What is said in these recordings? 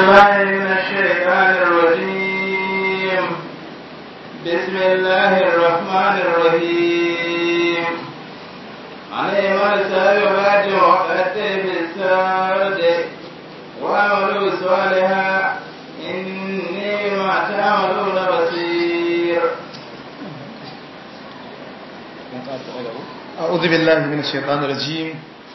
بالله من الشيطان الرجيم بسم الله الرحمن الرحيم عليهم السابقات وقدر بالسرد وعملوا صالحا إني بما تعملون بصير أعوذ بالله من الشيطان الرجيم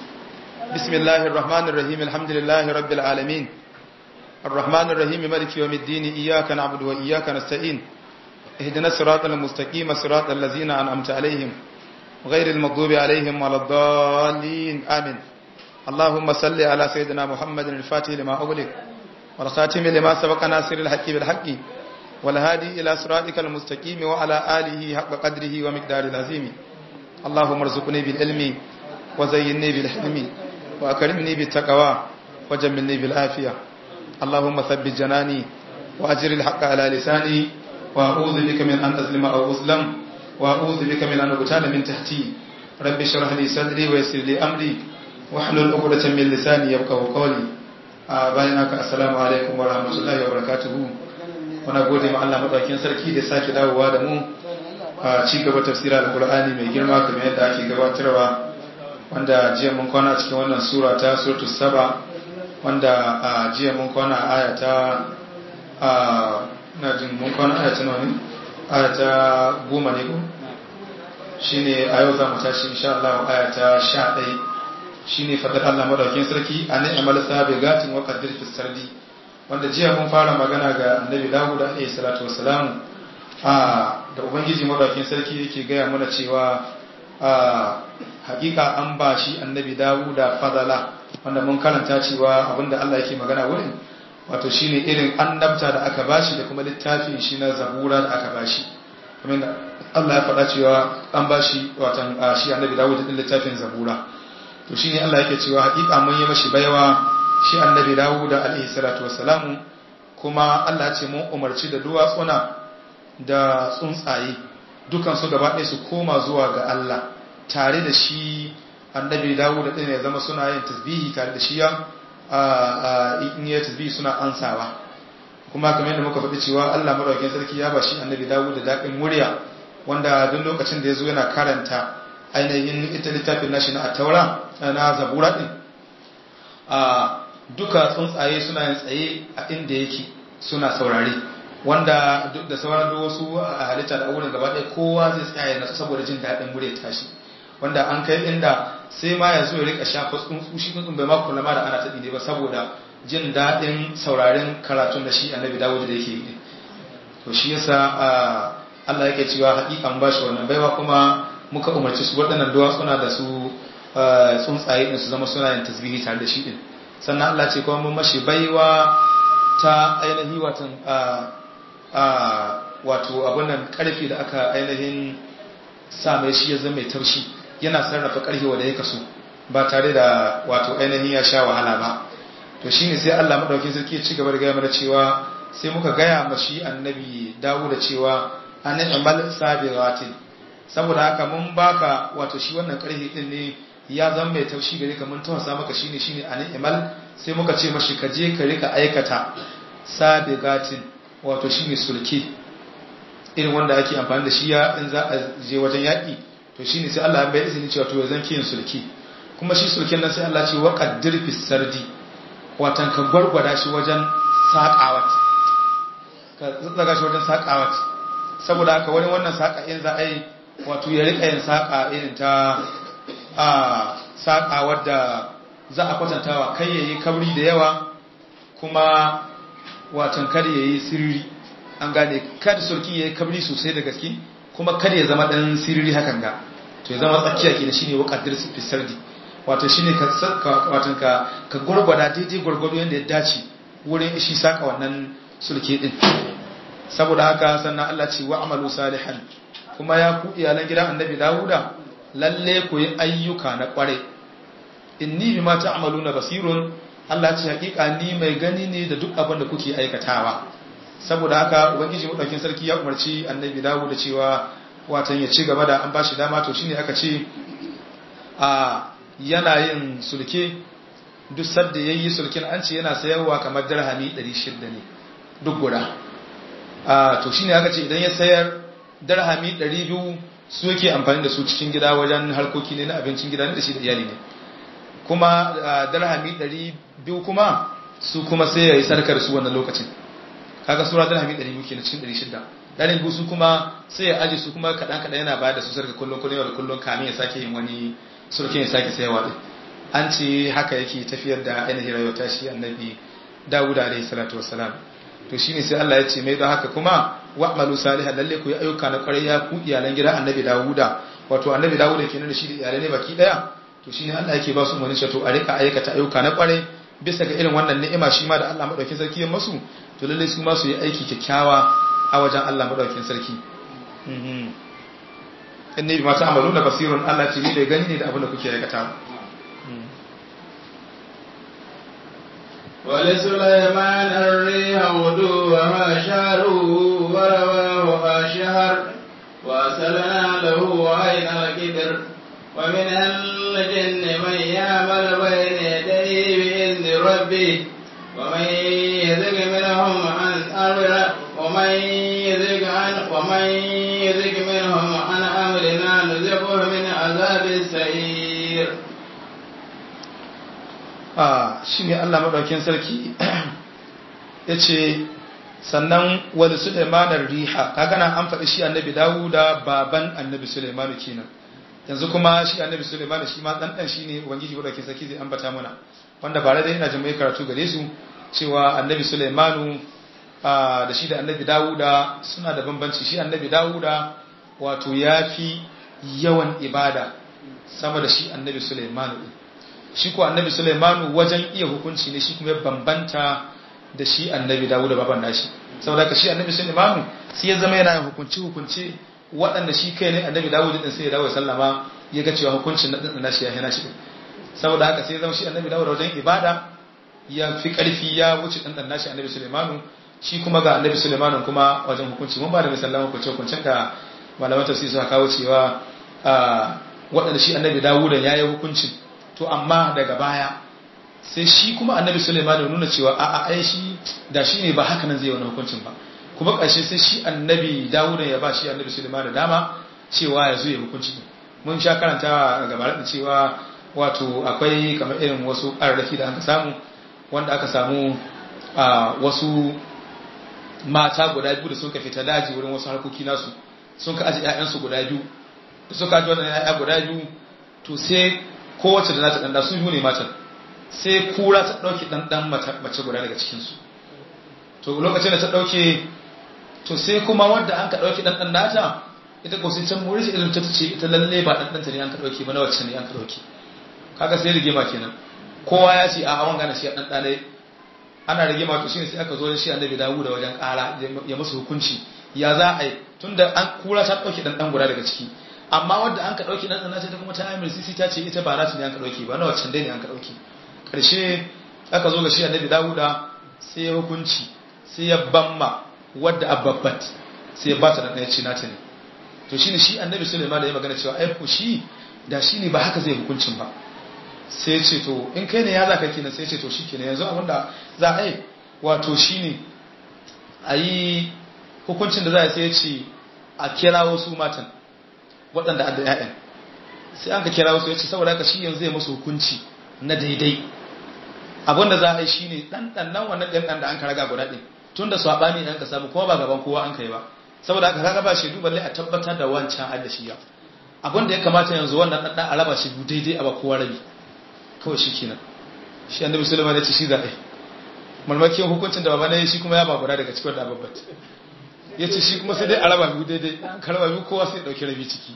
بسم الله الرحمن الرحيم الحمد لله رب العالمين الرحمن الرحيم مالك يوم الدين إياك نعبد وإياك نستعين اهدنا الصراط المستقيم صراط الذين أنعمت عليهم غير المغضوب عليهم ولا الضالين آمين اللهم صل على سيدنا محمد الفاتح لما أغلق والخاتم لما سبق ناصر الحق بالحق والهادي إلى صراطك المستقيم وعلى آله حق قدره ومقدار العظيم اللهم ارزقني بالعلم وزينني بالحلم وأكرمني بالتقوى وجملني بالعافية اللهم ثبت جناني وأجر الحق على لساني وأعوذ بك من أن أظلم أو أظلم وأعوذ بك من أن أغتال من تحتي رب اشرح لي صدري ويسر لي أمري واحلل عقدة من لساني يفقهوا قولي bayan haka assalamu alaikum wa rahmatullahi wa barakatuhu muna gode ma Allah madaukakin sarki da sake dawowa da mu a ci gaba tafsirar alqur'ani mai girma kamar yadda ake gabatarwa wanda jiya mun kwana cikin wannan sura ta suratul saba wanda a jiya mun kwana aya ta a na jin mun kwana aya ta nawa ne aya ta goma ne ko shine a yau za mu tashi insha Allah aya ta 11 shine fadar Allah madaukakin sarki an amal sabigatin wa qaddir fi sardi wanda jiya mun fara magana ga annabi Dawud alayhi salatu wassalam a da ubangiji madaukakin sarki yake gaya mana cewa a hakika an ba shi annabi Dawud da fadala wanda mun karanta cewa abinda Allah yake magana wurin wato shine irin annabta da aka bashi da kuma littafin shi na zabura da aka bashi kamar da Allah ya faɗa cewa an bashi watan shi annabi Dawud din littafin zabura to shine Allah yake cewa hakika mun yi mashi baiwa shi annabi Dawud alaihi salatu wassalamu kuma Allah ce mun umarci da duwatsuna da tsuntsaye dukan su gaba ɗaya su koma zuwa ga Allah tare da shi annabi Dawud din ya zama suna yin tasbihi tare da shi ya in yi tasbihi suna ansawa kuma kamar yadda muka faɗi cewa Allah madaukakin sarki ya ba shi annabi Dawud da daɗin murya wanda duk lokacin da ya zo yana karanta ainihin ita littafin nashi na taura na zabura din a duka tsuntsaye suna yin tsaye a inda yake suna saurare wanda duk da sauran da wasu a halitta da wurin gaba ɗaya kowa zai tsaya nasu saboda jin daɗin murya tashi wanda an kai inda sai ma ya zo ya rika shafa tsuntsu shi tsuntsun bai ma kula ma da ana taɗi ne ba saboda jin daɗin sauraren karatun da shi annabi dawud da yake yi to shi yasa Allah yake cewa haƙiƙan bashi wannan baiwa kuma muka umarci su waɗannan duwatsuna da su tsuntsaye ɗin su zama suna yin tasbihi tare da shi ɗin sannan Allah ce kuma mun mashi baiwa ta ainihi watan wato abin nan ƙarfi da aka ainihin sa mai shi ya zama mai taushi yana sarrafa ƙarfi wanda ya kaso ba tare da wato ainihin ya sha wahala ba to shine sai Allah madaukakin sarki ya ci gaba da gaya mana cewa sai muka gaya mashi annabi dawo da cewa an amal sabiratin saboda haka mun baka wato shi wannan karhi din ne ya zama mai taushi gare ka mun tawasa maka shine shine an imal sai muka ce mashi ka je ka rika aikata sabigatin wato shine sulki irin wanda ake amfani da shi ya in za a je wajen yaki to shine sai Allah ya bai izini cewa to zan kiyin sulki kuma shi sulkin nan sai Allah ce wa qaddir fi sardi watan ka gwargwada shi wajen saƙawat ka tsaga shi wajen saƙawat saboda haka wani wannan saƙa in za a yi wato ya rika yin saƙa irin ta a saƙa wadda za a kwatantawa kai ya yi kabri da yawa kuma watan kada ya yi siriri an gane kada sulki ya yi kabri sosai da gaske kuma kada ya zama ɗan siriri hakan ga to ya zama tsakiya ke da shi ne wakadar fisardi wato shi ne ka gwargwada daidai gwargwado yadda ya dace wurin ishi saƙa wannan sulki ɗin saboda haka sannan Allah ce wa amalu salihan kuma ya ku iyalan gidan annabi Dawuda lalle ku yi ayyuka na kware inni bima ta'maluna basirun Allah ce hakika ni mai gani ne da duk abin da kuke aikatawa saboda haka ubangiji madaukin sarki ya umarci annabi Dawuda cewa watan ya ci gaba da an bashi dama to shine aka ce a yana yin sulke duk sadda yayi sulkin an ce yana sayarwa kamar dirhami 600 ne duk guda a to shine aka ce idan ya sayar dirhami 200 su yake amfani da su cikin gida wajen harkoki ne na abincin gida ne da shi da iyali ne kuma dirhami 200 kuma su kuma sai ya yi sarkar su wannan lokacin kaga sura dirhami 200 kenan cikin 600 ɗarin su kuma sai ya aji su kuma kaɗan kaɗan yana bayar da su sarka kullum kullum yau da kullum kamin ya sake yin wani surkin ya sake sayarwa ɗin an ce haka yake tafiyar da ainihin rayuwa ta shi annabi dawuda alaihi salatu wassalam to shine sai Allah ya ce mai don haka kuma wa'malu salihan lalle ku yi ayyuka na kwarai ya ku iyalan gidan annabi dawuda wato annabi dawuda kenan da shi da iyalai ne baki daya to shine Allah yake ba su umarni to a rika aikata ayyuka na kwarai bisa ga irin wannan ni'ima shi ma da Allah madaukakin sarki ya masu to lalle su ma su yi aiki kyakkyawa a wajen Allah madaukakin sarki in ne bi mata amalu da basirun Allah ce ni da gani ne da abin da kuke aikata ولسليمان الريح غدوها شهر ورواها شهر وأسلنا له عين الكبر ومن الجن من يعمل بين يديه بإذن ربه ومن يزغ منهم عن أمر ومن يزغ عن ومن يزغ منهم عن أمرنا نذقه من عذاب السعير a shi ne Allah maɗaukin sarki ya ce sannan wani Suleimanar riha kaga nan an faɗi shi annabi Dawuda baban annabi Suleimanu kenan yanzu kuma shi annabi Suleimanu shi ma ɗanɗan shi ne ubangiji maɗaukin sarki zai ambata mana wanda ba da yana jin karatu gare su cewa annabi Suleimanu da shi da annabi Dawuda suna da bambanci shi annabi Dawuda wato ya fi yawan ibada sama da shi annabi Suleimanu ɗin shi ko annabi Sulaimanu wajen iya hukunci ne shi kuma ya bambanta da shi annabi Dawud da baban nashi saboda ka shi annabi Sulaimanu sai ya zama yana yin hukunci hukunci waɗanda shi kai ne annabi Dawud din sai ya dawo sallama ya ga cewa hukuncin na dan nashi ya hana shi saboda haka sai ya zama shi annabi Dawud wajen ibada ya fi ƙarfi ya wuce dan dan nashi annabi Sulaimanu shi kuma ga annabi Sulaimanu kuma wajen hukunci mun ba da misalan hukunci hukuncin da malaman tafsiri suka kawo cewa waɗanda shi annabi Dawud ya yi hukuncin to amma daga baya sai shi kuma annabi Sulaiman ya nuna cewa a'a ai shi da shi ne ba haka nan zai wani hukuncin ba kuma ƙarshe sai shi annabi Dawud ya ba shi annabi Sulaiman da dama cewa ya zo ya hukunci mun sha karantawa gaba da cewa wato akwai kamar irin wasu ƙararraki da aka samu wanda aka samu a wasu mata guda biyu da suka fita daji wurin wasu harkoki nasu sun ka aji 'ya'yansu guda biyu da suka aji wannan 'ya'ya guda biyu to sai kowace da nata ɗanɗa su biyu ne matan sai kura ta ɗauki ɗanɗan mace guda daga cikinsu to lokacin da ta ɗauke to sai kuma wadda an ka ɗauki ɗanɗan nata ita ko sai can muri irin ta ce ita lalle ba ɗanɗanta ne an ka ɗauke ba na wacce ne an ka ɗauke kaga sai rigima kenan kowa ya ce a hawan gana shi a ɗanɗa ne ana rigima to shine sai aka zo da shi annabi dawo da wajen ƙara ya musu hukunci ya za a yi tunda an kura ta ɗauke ɗanɗan guda daga ciki amma wadda an ka ɗauki ɗan ɗana ta kuma ta amir sisi ta ce ita ba nata ne an ka ɗauki ba na waccan dai ne an ka ɗauki ƙarshe aka zo ga shi annabi dawuda sai ya hukunci sai ya bamma wadda ababbat sai ya bata da ɗaya ce nata ne to shine shi annabi suleiman da ya magana cewa ai ko shi da shi ne ba haka zai hukuncin ba sai ce to in kai ne ya za ka kenan sai ce to shi kenan yanzu abinda za a yi wato shine a yi hukuncin da za a sai ce a kira wasu matan waɗanda adda ‘ya'yan sai an ka kira wasu ya ce saboda haka shi yanzu zai masu hukunci na daidai abinda za a yi shi ne ɗanɗan nan wannan ɗan da an ka raga guda ɗin tun da saɓani an ka samu kuma ba gaban kowa an ka yi ba saboda haka kaga ba shi duba lai a tabbatar da wancan adda shi ya abinda ya kamata yanzu wannan ɗanɗan a raba shi daidai a ba kowa rabi kawai shi kenan shi annabi sulaiman ya ce shi za a yi malmakin hukuncin da baba ne shi kuma ya ba guda daga cikin da babbat ya ce shi kuma sai dai a raba biyu daidai an ka raba biyu kowa sai ɗauki rabi ciki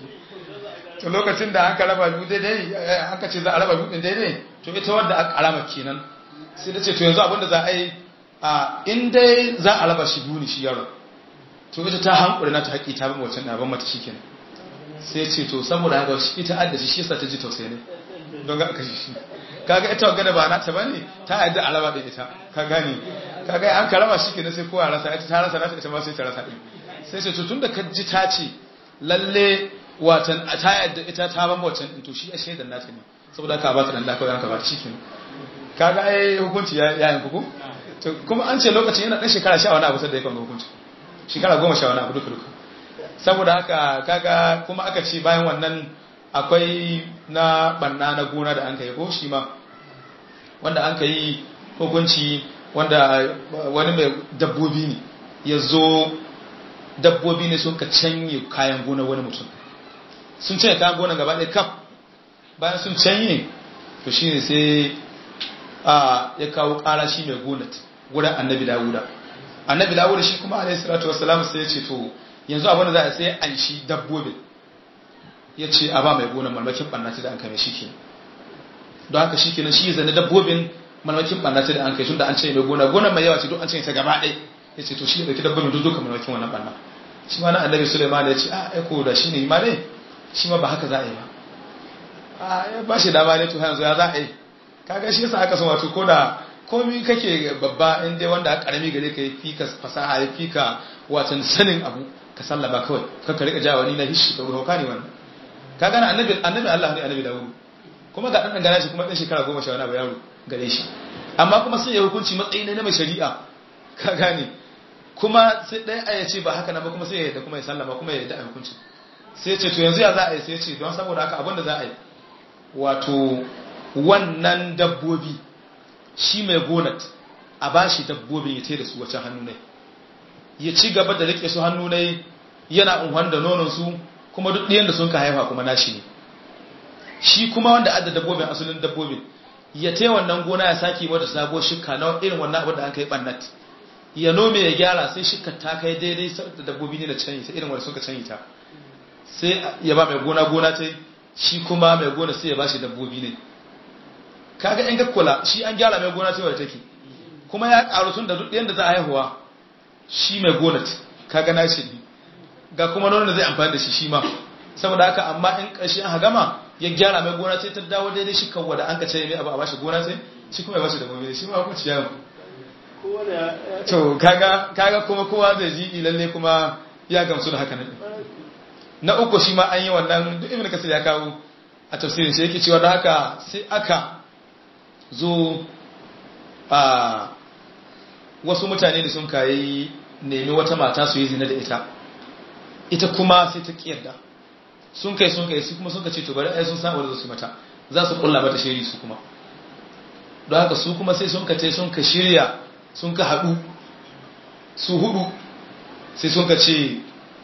to lokacin da an ka raba biyu daidai an ka ce za a raba biyu daidai to ita wadda aka alama kenan sai da ce to yanzu abinda za a yi a in dai za a raba shi biyu ne shi yaro to ita ta hankuri na ta haƙi ta bin wancan ɗaban mata shi kenan sai ce to saboda haka shi ita adda shi shi yasa ta ji tausayi ne don ga aka shi kaga ita wagana ba nata bane ta yadda a raba da ita ka gane kaga an ka raba shi kenan sai kowa rasa ita ta rasa nata ita ma sai ta rasa din sai ce to tunda ka ji ta ce lalle watan ta yadda ita ta ban wancan din to shi a shaidan nata ne saboda ka ba ta dan da kawai an ka ba ta shikenan kaga ai hukunci ya yayin kuku to kuma an ce lokacin yana dan shekara 10 wani abu sai da yake hukunci shekara 10 wani abu duka duka saboda haka kaga kuma aka ce bayan wannan akwai na banna na gona da an kai ko shi ma wanda an kai hukunci wanda wani mai dabbobi ne ya zo dabbobi ne sun ka canye kayan gona wani mutum sun canye kayan gona gaba ɗaya kaf bayan sun canye to shi ne sai a ya kawo ƙara shi mai gonat wurin annabi dawuda annabi dawuda shi kuma alaihi salatu wassalam sai ya ce to yanzu abin da za a sai an shi dabbobin ya ce a ba mai gonan malmakin ɓannati da an kame shi ke don haka shi kenan shi ya zane dabbobin malmakin ɓannati da an kai tun da an ce mai gona gonan mai yawa ce duk an ce ta gaba ɗaya ya ce to shi ya ɗauki dabbobin duk duka malmakin wannan ɓanna shi ma na annabi suleiman ya ce a aiko da shi ne ma ne shi ma ba haka za a yi ba a ya ba shi dama ne to yanzu ya za a yi kaga shi yasa aka son wato ko da komi kake babba in dai wanda karami gare ka fi ka fasaha ya fi ka watan sanin abu ka sallaba kawai ka ka rika jawa ni na hishi ka hauka ne wannan ka gana annabi annabi Allah ne annabi Dawud kuma ga dan gana shi kuma dan shekara 10 wani abu yaro gare shi amma kuma sai ya hukunci matsayi ne na mai shari'a ka gane kuma sai ɗaya aya ce ba haka na ba kuma sai ya yadda kuma ya sallama kuma ya yadda a hukunci sai ce to yanzu ya za a yi sai ya ce don saboda haka abin da za a yi wato wannan dabbobi shi mai gonat a ba shi dabbobin ya da su wacce hannu ne ya ci gaba da rike su hannu ne yana unhan da nonon su kuma duk ɗiyan da sun ka haifa kuma nashi ne shi kuma wanda adda dabbobin asalin dabbobin ya te wannan gona ya sake mata sabuwar shikka na irin wannan abin da an kai bannat ya nome ya gyara sai shikka ta kai daidai da dabbobi ne da canyi sai irin wanda suka canyi ta sai ya ba mai gona gona ta shi kuma mai gona sai ya ba shi dabbobi ne kaga in ga kula shi an gyara mai gona cewa take kuma ya karu tun da duk yanda za a haihuwa shi mai gona kaga na shi ga kuma nonon da zai amfani da shi shi ma saboda haka amma in ƙarshe an hagama ya gyara mai gona sai ta dawo daidai shi kawwa da an ka ce mai abu a bashi gona sai shi kuma ya bashi dabbobi shi ma hukunci ya to kaga kaga kuma kowa zai ji lalle kuma ya gamsu da haka nan na uku shi ma an yi wannan duk ibn kasir ya kawo a tafsirin shi yake cewa da haka sai aka zo a wasu mutane da sun kayi nemi wata mata su yi zina da ita ita kuma sai ta kiyarda sun kai sun kai su kuma sun ka ce to bari ai sun samu da su mata za su kulla mata shiri su kuma don haka su kuma sai sun ka ce sun ka shirya sun ka haɗu su hudu sai sun ka ce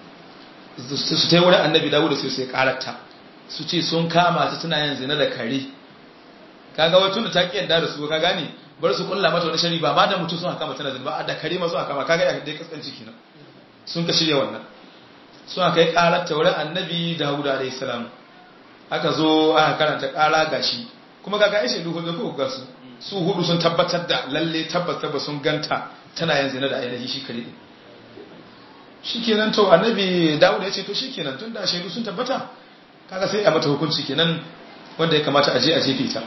su ta yi wurin annabi dawo da sai sai karata su ce sun kama ta tana yin zina da kare kaga wai tunda ta ki yadda da su ka gane bar su kulla mata wani shari ba ma da mutum sun haka tana zina ba da kare ma sun haka ma kaga ya dai kaskanci kenan sun ka shirya wannan sun aka yi karata wurin annabi dawud alayhi salam aka zo aka karanta kara gashi kuma kaga ai shaidu hudu ko ga su su hudu sun tabbatar da lalle tabbatar ba sun ganta tana yin zina da ainihi shi kare shikenan to annabi dawud ya ce to shikenan tunda shaidu sun tabbata kaga sai a mata hukunci kenan wanda ya kamata a je a jefe ta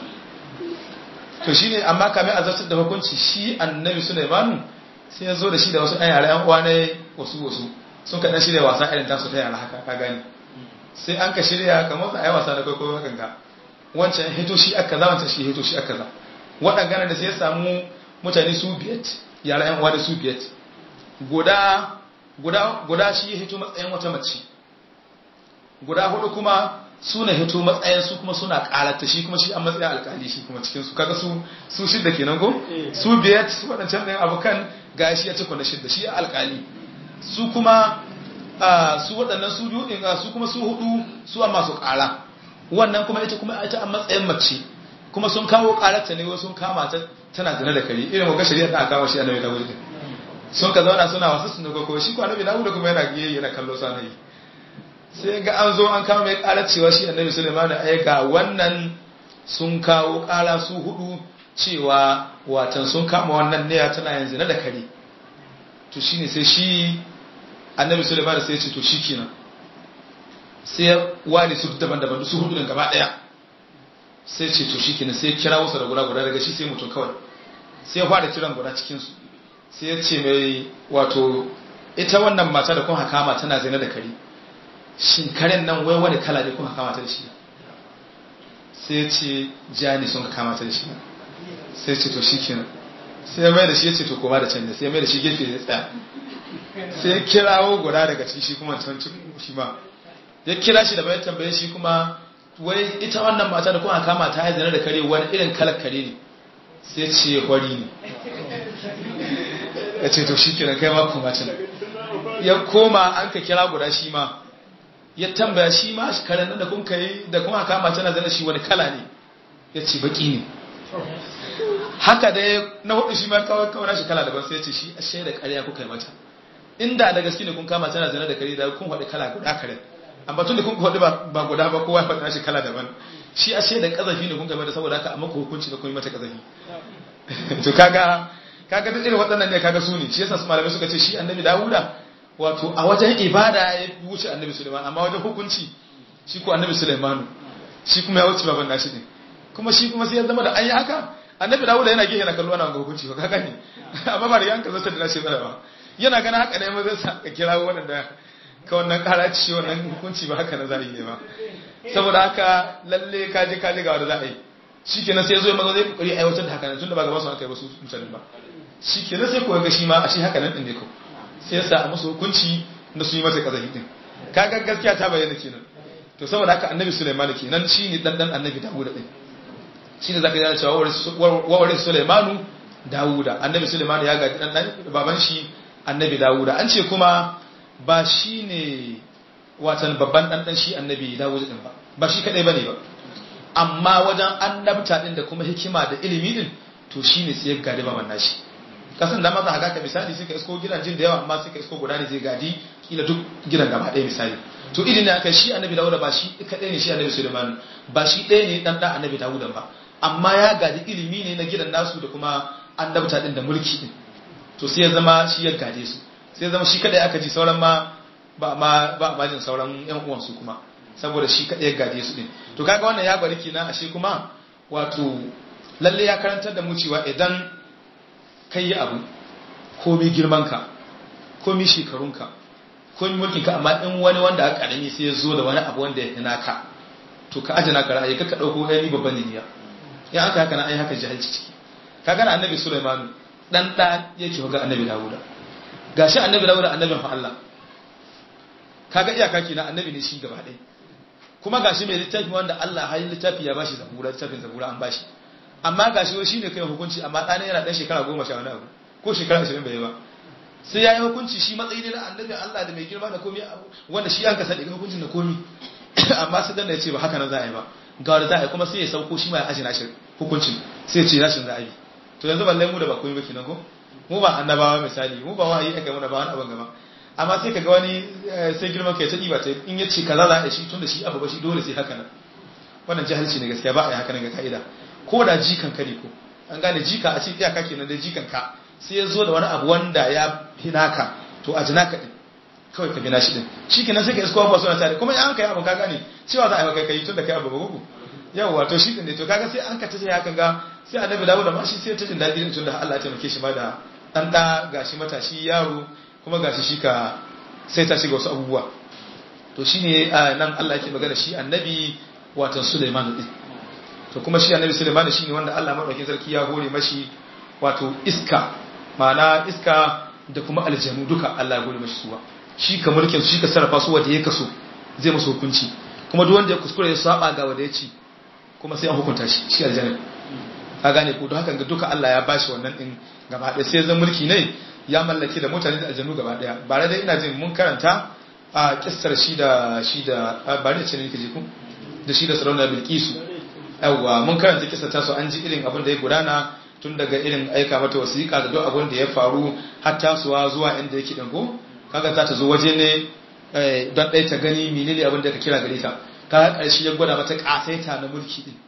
to shine amma kamar a zartar da hukunci shi annabi Sulaimanu sai ya zo da shi da wasu ɗan yara ƴan uwa ne wasu wasu sun kaɗan shirya wasa irin tasu ta yara haka ka gani sai an ka shirya kamar sa a yi wasa da kwaikwayo hakan ka wancan hito shi aka za wancan shi hito shi aka za waɗangana da sai ya samu mutane su biyat yara ƴan uwa da su biyat guda guda guda shi ya hito matsayin wata mace guda hudu kuma suna hito matsayin su kuma suna karata shi kuma shi an matsayin alkali shi kuma cikin su kaga su su shidda kenan ko su biyat waɗancan ɗayan abokan ga shi ya cikwa na shidda shi alkali su kuma su waɗannan su biyu ɗin su kuma su hudu su amma su ƙara wannan kuma ita kuma ita an matsayin mace kuma sun kawo ƙararta ne sun kama ta tana zina da kare irin waga shari'a da aka kawo shi annabi dawud sun ka zauna suna wasu sun ko shi ko annabi dawud kuma yana giye yana kallo sana yi sai ga an zo an kama mai ƙarar cewa shi annabi sulaiman ai ga wannan sun kawo ƙara su hudu cewa watan sun kama wannan ne tana yanzu na da kare to shine sai shi annabi sulaiman sai ya ce to shikenan sai ya wani su daban-daban su hudu gaba daya sai ce to shikenan sai ya kira wasu da guda guda daga shi sai mutum kawai sai ya fara kiran guda cikin su sai ya ce mai wato ita wannan mata da kun hakama tana zina da kare shin karen nan wai wani kala ne kun hakama ta da shi sai ya ce jani sun hakama ta da shi sai ce to shikenan sai ya mai da shi ya ce to koma da can ne sai ya mai da shi gefe ya tsaya sai ya kirawo guda daga ciki shi kuma can shi ma ya kira shi da bayan tambaye shi kuma wai ita wannan mata da kuma kama ta haizana da kare wani irin kalar kare ne sai ce hori ne ya ce to shi kenan kai ma kuma can ya koma an ka kira guda shi ma ya tambaya shi ma karen nan da kun kai da kuma kama tana zana shi wani kala ne ya ce baki ne haka dai na hudu shi ma kawai kawai shi kala daban sai ya ce shi a shaida ƙarya kuka yi mata inda da gaske ne kun kama tana zana da kare da kun haɗu kala guda karen amma tun da kun haɗu ba guda ba kowa ya faɗi shi kala daban shi a shaida ƙazafi ne kun kai mata saboda haka amma ku hukunci da kun yi mata ƙazafi to kaga kaga duk irin waɗannan ne kaga su ne shi yasa su malamai suka ce shi annabi Dawuda wato a wajen ibada ya wuce annabi Sulaiman amma wajen hukunci shi ko annabi Sulaiman shi kuma ya wuce baban nashi ne kuma shi kuma sai ya zama da an yi haka annabi Dawuda yana gehe na kallo ana ga hukunci ba kaga ne amma ba da yanka zata da nashi ba yana ganin haka ne ma zai sa ka kira waɗanda ka wannan karaci wannan hukunci ba haka na za yi ne ba saboda haka lalle kaje kaje ga wanda za a yi shi kenan sai ya zo ya maza zai kokari aiwatar da haka nan tunda ba gaba su aka yi wasu mutane ba shi kenan sai kuwa ga shi ma a shi haka nan din ne ko sai ya sa a musu hukunci na su yi masa kazafi din kaga gaskiya ta bayyana kenan to saboda haka annabi Sulaiman kenan shi ne dan dan annabi Dawuda din shi ne zaka yana cewa wawari Sulaimanu Dawuda annabi Sulaiman ya ga dan dan baban shi annabi Dawuda an ce kuma ba shi ne watan babban dan dan shi annabi Dawuda din ba ba shi kadai bane ba amma wajen annabta din da kuma hikima da ilimi din to shine sai ya gadi baban nashi kasan da maza haka misali suka isko gidajen da yawa amma suka isko guda ne zai gadi kila duk gidan gaba ɗaya misali to idan ne aka shi annabi dawuda ba shi kaɗai ne shi annabi suleiman ba shi ɗaya ne dan ɗan annabi dawuda ba amma ya gadi ilimi ne na gidan nasu da kuma annabta din da mulki din to sai ya zama shi ya gade su sai ya zama shi kaɗai aka ji sauran ma ba ma ba ma jin sauran yan uwansu kuma saboda shi kaɗai ya gade su din to kaga wannan ya bari kenan ashe kuma wato lalle ya karantar da mu cewa idan kai yi abu komi girmanka komi shekarunka komi mulkinka amma in wani wanda aka karami sai ya zo da wani abu wanda ya hina ka to ka ajiye naka ra'ayi kaka dauko ɗaya babban niyya in aka haka na ai haka jahilci ciki ka gana annabi Sulaiman dan da yake ga annabi Dawuda gashi annabi Dawuda annabin fa Allah kaga iyaka kenan annabi ne shi gaba ɗaya kuma gashi mai littafi wanda Allah har littafi ya bashi zabura littafin zabura an bashi amma gashi wai shine kai hukunci amma ɗana yana ɗan shekara goma sha wani abu ko shekara ashirin bai yi ba sai ya yi hukunci shi matsayi ne na annabi Allah da mai girma da komi wanda shi an ka sadi hukuncin da komi amma sai dan ya ce ba haka nan za a yi ba ga wanda za a yi kuma sai ya sauko shi ma ya aji nashi hukuncin sai ya ce nashin za a yi to yanzu balle mu da ba komi ba kenan ko mu ba annabawa misali mu ba wa'ayi aka mu da ba wani abin gaba amma sai ka ga wani sai girman kai ta ɗiba ta in ya ce kaza za a yi shi tun da shi abu ba shi dole sai haka nan wannan jahilci ne gaskiya ba a yi haka nan ga ka'ida ko da jikan ka ne ko an gane jika a ce iyaka kenan da jikan ka sai ya zo da wani abu wanda ya fi naka to a jinaka din kawai ka bina shi din shi kenan sai ka isko abuwa suna tare kuma an kai abu ka gane cewa za a yi maka kai tun da kai abu ba gugu yawa to shi ne to kaga sai an ka tace haka ga sai annabi dawo da ma shi sai ta jin daɗi din tun da Allah ya taimake shi ma da dan da gashi matashi yaro kuma gashi shi ka sai ta shiga wasu abubuwa to shine nan Allah yake magana shi annabi watan Sulaiman din to kuma shi annabi Sulaiman shine wanda Allah madaukakin sarki ya hore mashi wato iska ma'ana iska da kuma aljanu duka Allah ya hore mashi suwa shi ka mulkin shi ka sarrafa su wanda ya kaso zai musu hukunci kuma duk wanda ya kuskure ya saba ga wanda ya ci kuma sai an hukunta shi shi aljanna ka gane ko don haka ga duka Allah ya bashi wannan din gaba ɗaya sai zan mulki ne ya mallake da mutane da aljanu gaba ɗaya ba da ina jin mun karanta a kissar shi da shi da ba ne ce ne kake ji ku da shi da sarauna bilkisu yawwa mun karanta kisa ta so an ji irin abin da ya gudana tun daga irin aika mata wasiƙa da duk abin da ya faru har tasowa zuwa inda yake dango kaga za ta zo waje ne don ɗaya ta gani menene abin da ka kira gare ta kaga ƙarshe ya gwada mata ƙasaita na mulki din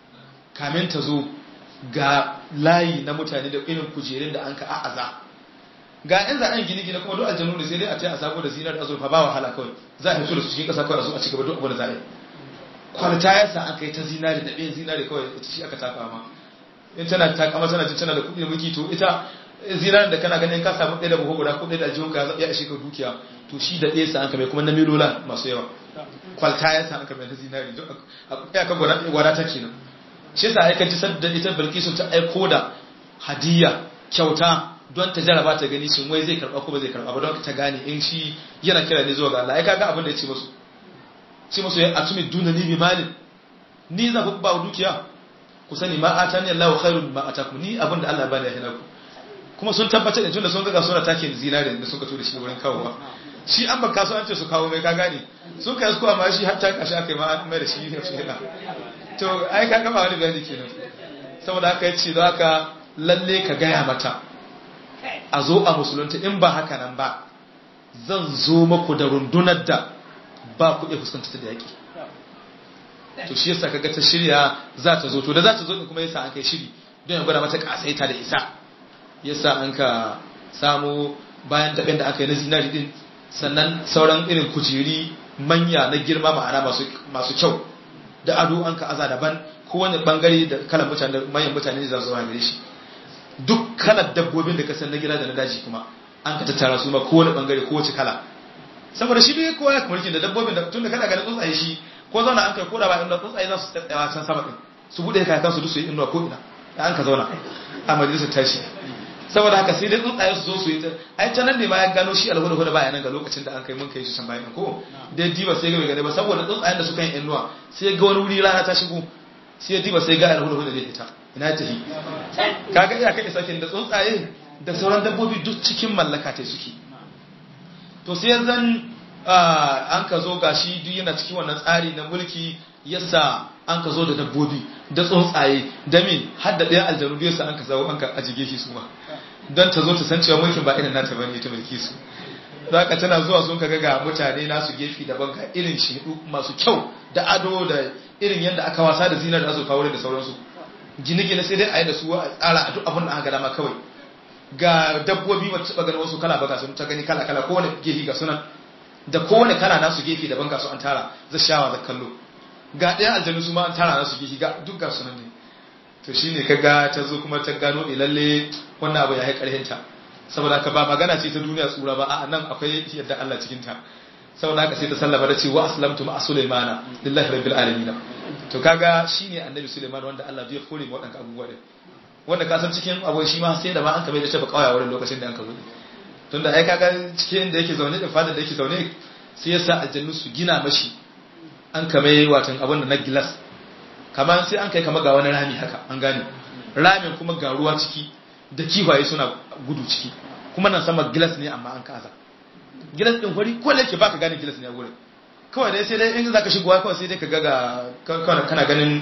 kamin ta zo ga layi na mutane da irin kujerun da an ka a'aza ga yan za'an gine gine kuma duk aljanu ne sai dai a ce a sako da zinar da azurfa ba wahala kawai za a fito da su cikin ƙasa kawai a zo a cigaba duk abin da za a yi kwalita ya sa aka yi ta zinari da ɗayan zinari kawai ita shi aka taka ma in tana takama tana jin tana da kuɗi da mulki to ita zinarin da kana ganin ka samu ɗaya da buhu guda ko ɗaya da aljihun ka ya ishe ka dukiya to shi da ɗaya sa an kame kuma na milola masu yawa kwalta ya sa an kame ta zinari don ya ka gwada ta kenan shi yasa aika ji sadda ita bilkisu ta aiko da hadiya kyauta don ta jaraba ta gani shin wai zai karba ko ba zai karba ba don ta gane in shi yana kira ne zuwa ga Allah ai kaga abin da ya ce musu ce musu ya atumi duna ni bi malin ni za ku ba dukiya ku sani ma atani Allahu khairun ma atakum ni abin da Allah ya bani ya hina ku kuma sun tabbatar da tunda sun ga sura take zinare da suka to da shi wurin kawowa shi an baka su an ce su kawo mai ka gane sun kai su amma shi har ta kashi aka yi ma mai da shi ne shi to ai ka gama wani bayani kenan saboda haka yace don haka lalle ka gaya mata a zo a musulunta in ba haka nan ba zan zo maku da rundunar da ba ku iya fuskanta ta da yaki to shi yasa kaga ta shirya za ta zo to da za ta zo din kuma yasa an kai shiri don ya gwada mata kasaita da isa yasa an ka samu bayan taɓin da aka yi na zinari din sannan sauran irin kujeri manya na girma ma'ana masu kyau da ado an ka aza daban kowane bangare da kalan mutane da manyan mutane za su gare shi duk kalar dabbobin da kasan na gida da na daji kuma an ka tattara su ma kowane bangare kowace kala saboda shi dai kowa ya mulkin da dabbobin da tun da kana ganin tsuntsaye shi ko zauna an kai ko da ba inda tsuntsaye za su tsayawa can sama din su bude kakan su duk su yi inuwa ko ina da an ka zauna a majalisar tashi saboda haka sai dai tsuntsaye su zo su yi ta ai ta nan ne ma ya gano shi alhuda huda baya nan ga lokacin da an kai mun kai shi can bayan ko dai diba sai ga bai gane ba saboda tsuntsayen da suka yi inuwa sai ga wani wuri rana ta shigo sai ya diba sai ga alhuda huda zai fita ina tafi kaga iya kai sakin da tsuntsaye da sauran dabbobi duk cikin mallaka ta suke to sai zan an ka zo gashi duk yana cikin wannan tsari na mulki yasa an ka zo da dabbobi da tsuntsaye da min har da ɗaya aljanu biyu sa an ka zawo an ka ajige shi su ma don ta zo ta san cewa mulkin ba irin nata bane ita mulki su za ka tana zuwa sun kaga ga mutane nasu gefe daban ga irin shidu masu kyau da ado da irin yadda aka wasa da zinar da azurfa wurin da sauransu gine-gine sai dai a yi da su a tsara a duk abin da aka dama kawai ga dabbobi ba taɓa ganin wasu kala ba ga sun ta gani kala-kala kowane gefe ga sunan da kowane kala nasu gefe daban ga su an tara zai shawa da kallo ga ɗaya aljanu su ma an tara nasu gefe ga duk ga sunan ne to shine kaga ta zo kuma ta gano ne lalle wannan abu ya yi ƙarhinta saboda haka ba magana ce ta duniya tsura ba a nan akwai yadda Allah cikin ta saboda haka sai ta sallama da ce wa aslamtu ma sulaimana lillahi rabbil alamin to kaga shine annabi sulaiman wanda Allah zai kore mu wadannan abubuwa din wanda ka san cikin abu shi ma sai da ma an kame da tafi kawaya wurin lokacin da an ka zo tunda ai kaga cikin da yake zaune da fadar da yake zaune sai yasa aljannu su gina mashi an kame watan abin da na gilas kamar sai an kai kama ga wani rami haka an gane ramin kuma ga ruwa ciki da kiwaye suna gudu ciki kuma nan sama gilas ne amma an kaza gilas din hori ko lake baka gane gilas ne a gurin kawai dai sai dai in zaka shigowa kawai sai dai ka ga ga kana ganin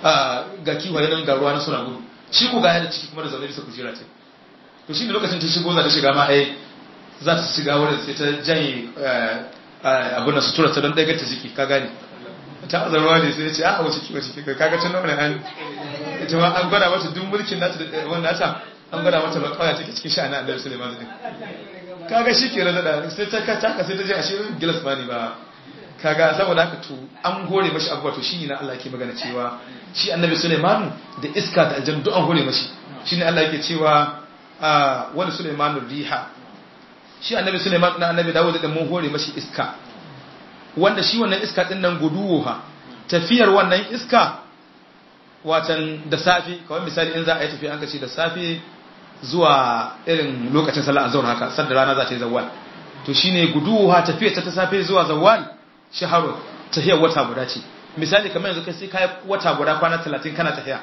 ga kiwaye nan ga ruwa na suna gudu shi ko ga yana ciki kuma da zaune bisa kujera ce to shi ne lokacin ta shigo za ta shiga ma ai za ta shiga wurin sai ta janye abin da sutura ta don ɗaga ta ciki ka gane ta azarwa ne sai ya ce a wace kiwa ciki kaga tun nan an ita ma an gwada mata duk mulkin nata da wannan nata an gwada mata ba kawai take cikin sha'anin annabi Sulaiman din kaga shi ke rada sai ta ka taka sai ta je ashe gilas ma ne ba kaga saboda haka to an hore mashi abuwa to shine na Allah yake magana cewa shi annabi Sulaiman da iska da aljanna duk an hore mashi shine Allah yake cewa wani Sulaiman riha shi annabi Sulaiman na annabi Dawud da mun hore mashi iska wanda shi wannan iska din nan guduwa tafiyar wannan iska watan da safi kawai misali in za a yi tafiya an ka ce da safi zuwa irin lokacin sallah azhar haka sadda rana za ta yi zawal to shine guduwa tafiyar ta ta safe zuwa zawal shaharu tafiyar wata guda ce misali kamar yanzu kai sai kai wata guda kwana 30 kana tafiya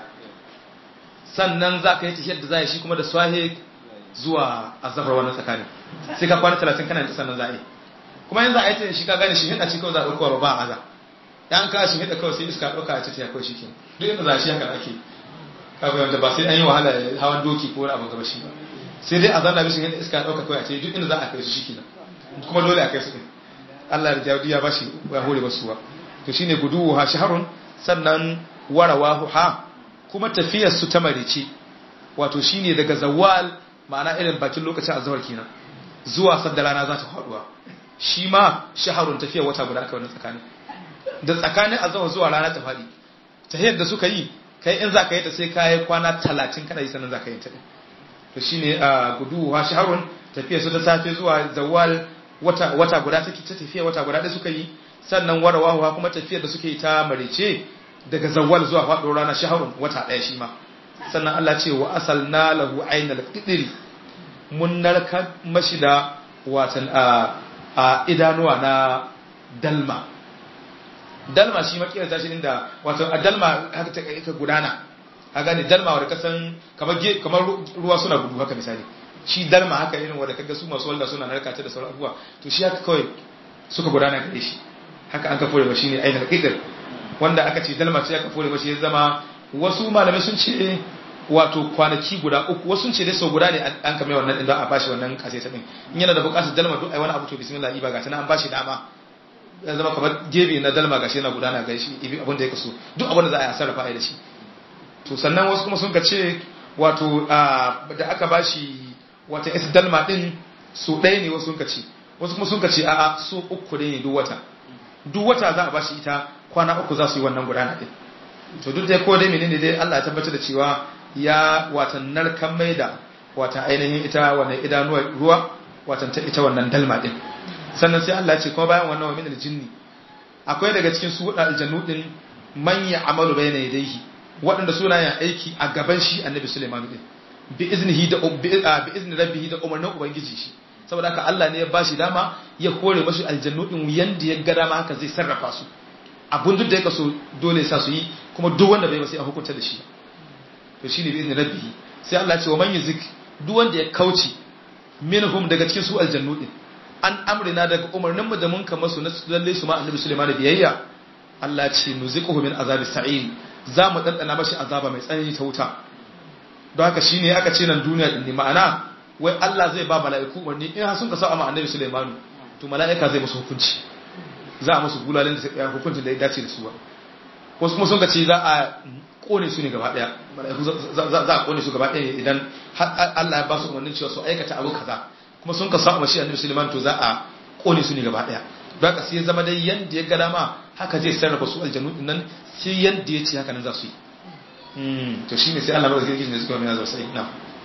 sannan za ka yi tafiyar da za shi kuma da swahe zuwa azhar wannan tsakanin sai ka kwana 30 kana da sannan za a yi kuma yanzu a yi ta shi ka gane shi hida ci kawai za a ɗaukowa ba a aza yan ka shi hida kawai sai iska ɗauka a cikin kawai shi ke duk inda za shi haka ake kafin wanda ba sai an yi wahala hawan doki ko wani abu gaba shi ba sai dai a zanna bishin yadda iska ɗauka kawai a ce duk inda za a kai su shi kenan kuma dole a kai su ɗin Allah da jawdi ya ba shi ya hore basu ba to shine guduwu ha shaharun sannan warawahu ha kuma tafiyar su ta marice wato shine daga zawal ma'ana irin bakin lokacin azhar kenan zuwa sadda rana za ta faduwa shi ma shaharun tafiyar wata guda aka wannan tsakanin da tsakanin azhar zuwa rana ta fadi tahiyar da suka yi kai in za ka yi ta sai ka yi kwana talatin kana yi sannan za ka yi ta ɗin to shi ne a gudu wa shaharun tafiya su ta safe zuwa zawal wata guda ta ta tafiya wata guda ɗaya suka yi sannan warawa kuma tafiyar da suke yi ta marice daga zawwal zuwa faɗo rana shahrun wata ɗaya shi ma sannan Allah ce wa asalna lahu aynal qidri mun narka mashi da watan a idanuwa na dalma dalma shi makiyar tashi inda wato a dalma haka ta ka gudana a gane dalma wadda kasan kamar kamar ruwa suna gudu haka misali shi dalma haka irin wadda kaga su masu walda suna narka ta da sauran abubuwa to shi haka kawai suka gudana gare shi haka an ka fure ba shine ainal qidr wanda aka ce dalma ce aka fure ba shi ya zama wasu malamai sun ce wato kwanaki guda uku wasu sun ce dai sau guda ne an kame wannan din don a bashi wannan kaseta din in yana da bukatar dalma duk ai wani abu to bismillah iba ga tana an bashi dama ya zama kamar gebe na dalma gashi yana gudana ga shi abin da ya kaso duk abin da za a yi sarrafa a da shi to sannan wasu kuma sun ka ce wato da aka bashi wata is dalma din su ɗaya ne wasu sun ka ce wasu kuma sun ka ce a'a su uku ne duk wata duk wata za a bashi ita kwana uku za su yi wannan gudana din to duk dai ko dai menene dai Allah ya tabbatar da cewa ya watan narkan mai da watan ainihin ita wannan idanuwar ruwa watan ta ita wannan dalma din sannan sai Allah ya ce kuma bayan wannan wa min aljinni akwai daga cikin su wadda aljannu din man ya amalu bayna yadayhi waɗanda suna yin aiki a gaban shi annabi Sulaiman din bi iznihi da bi izni rabbihi da umarnin ubangiji shi saboda haka Allah ne ya bashi dama ya kore mashi aljannu din yanda ya ga dama haka zai sarrafa su abun duk da ya kaso dole sa su yi kuma duk wanda bai ba sai a hukunta da shi to shine bi izni rabbihi sai Allah ya ce wa man yuzik duk wanda ya kauce minhum daga cikin su aljannu din an amrina daga umarnin mu da mun kama su na lalle su ma annabi Sulaiman da biyayya Allah ce nuziquhu min azabi sa'il za mu dandana mashi azaba mai tsanani ta wuta don haka shine aka ce nan duniya din ne ma'ana wai Allah zai ba mala'iku umarni in har sun ka sa ma annabi Sulaiman to mala'ika zai musu hukunci za a musu gulalin da hukuncin da ya dace da su ba wasu kuma sun ka ce za a kone su ne gaba daya mala'iku za a kone su gaba daya idan Allah ya ba su umarnin cewa su aikata abu kaza kuma sun ka samu shi annabi Sulaiman to za a kone su ne gaba daya don haka sai ya zama dai yanda ya gada ma haka zai sarrafa su aljannu din nan sai yanda ya ce haka nan za su yi to shine sai Allah ba zai gishi ne suka mai sai na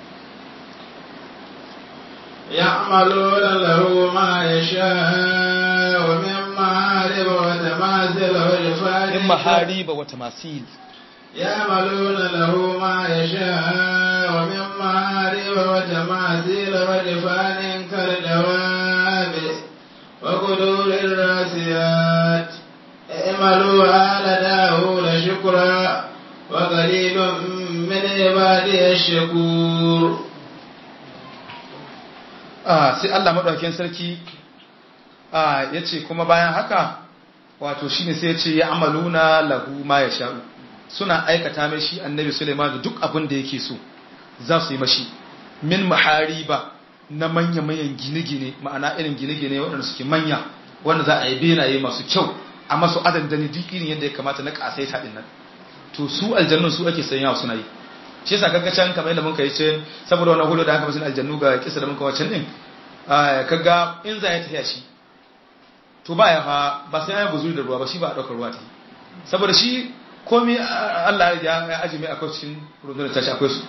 يعملون له ما يشاء ومن محارب وتماثيل وجفان in mahariba wa tamasil يعملون له ما يشاء ومن محارب وتماثيل وجفان كالجواب وقدور الراسيات اعملوا آل داود شكرا وقليل من عبادي الشكور ah sai Allah madaukakin sarki ah yace kuma bayan haka wato shine sai yace ya amaluna lahu ma yasha'u suna aikata mai shi annabi Sulaiman da duk abin da yake so za su yi mashi min mahariba na manya-manyan gine-gine ma'ana irin gine-gine waɗanda suke manya wanda za a yi benaye masu kyau a masu adandani duk irin yadda ya kamata na ƙasaita ɗin nan to su aljannun su ake sanya suna yi shi yasa kaga can kamar yadda muka yi ce saboda wannan hudu da aka masu aljannu ga kisa da muka wacan din kaga in za ya tafiya shi to ba ya fa ba sai ya buzuri da ruwa ba shi ba a ɗaukar ruwa ta yi saboda shi komai Allah ya aji mai akwai cikin rundunar tashi akwai su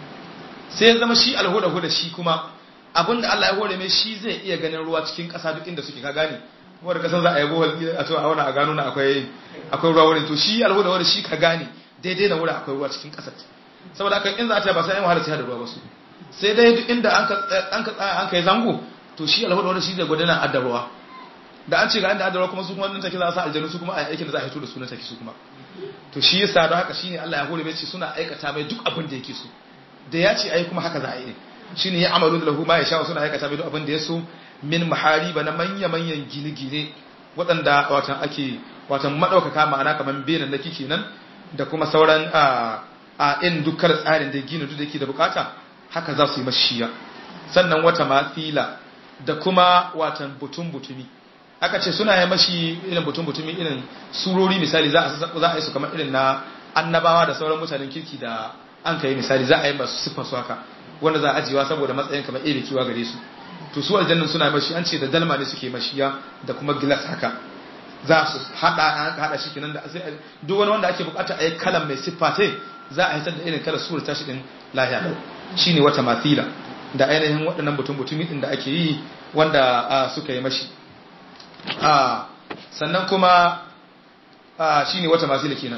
sai ya zama shi alhuda huda shi kuma abinda Allah ya hore mai shi zai iya ganin ruwa cikin ƙasa duk inda suke ka gane kuma da kasan za a yi bohol a to a wani a gano na akwai akwai ruwa wurin to shi alhuda huda shi ka gane daidai na wurin akwai ruwa cikin ƙasar saboda haka in za a ta ba sai an wahala sai da ruwa ba su sai dai duk inda an ka an ka tsaya an kai zango to shi alhuda huda shi da gudana adda ruwa da an ce ga inda adda ruwa kuma su kuma nan take za a sa aljanu su kuma a aikin da za a hito da su nan take su kuma to shi yasa don haka shine Allah ya hore mai ce suna aikata mai duk abin da yake so da ya ce ai kuma haka za a yi shine ya amalu da lahu ma ya sha suna aikata mai duk abin da ya so min mahariba na manya manyan gine-gine waɗanda watan ake watan madaukaka ma'ana kaman benan naki kenan da kuma sauran a a in dukkan tsarin da gina duk da yake da bukata haka za su yi mashiya sannan wata mafila da kuma watan butun butumi aka ce suna yi mashi irin butun butumi irin surori misali za a yi su kamar irin na annabawa da sauran mutanen kirki da an ka yi misali za a yi masu siffar su haka wanda za a ajiyewa saboda matsayin kamar ebe kiwa gare su to su aljannan suna yi mashi an ce da dalma ne suke mashiya da kuma gilas haka za su hada hada shi kenan da sai duk wani wanda ake bukata a yi kalan mai siffa ta za a hitar da irin kalar sura tashi din lahiya lau shine wata mathila da ainihin waɗannan butun butumi din da ake yi wanda suka yi mashi sannan kuma shi ne wata masu kenan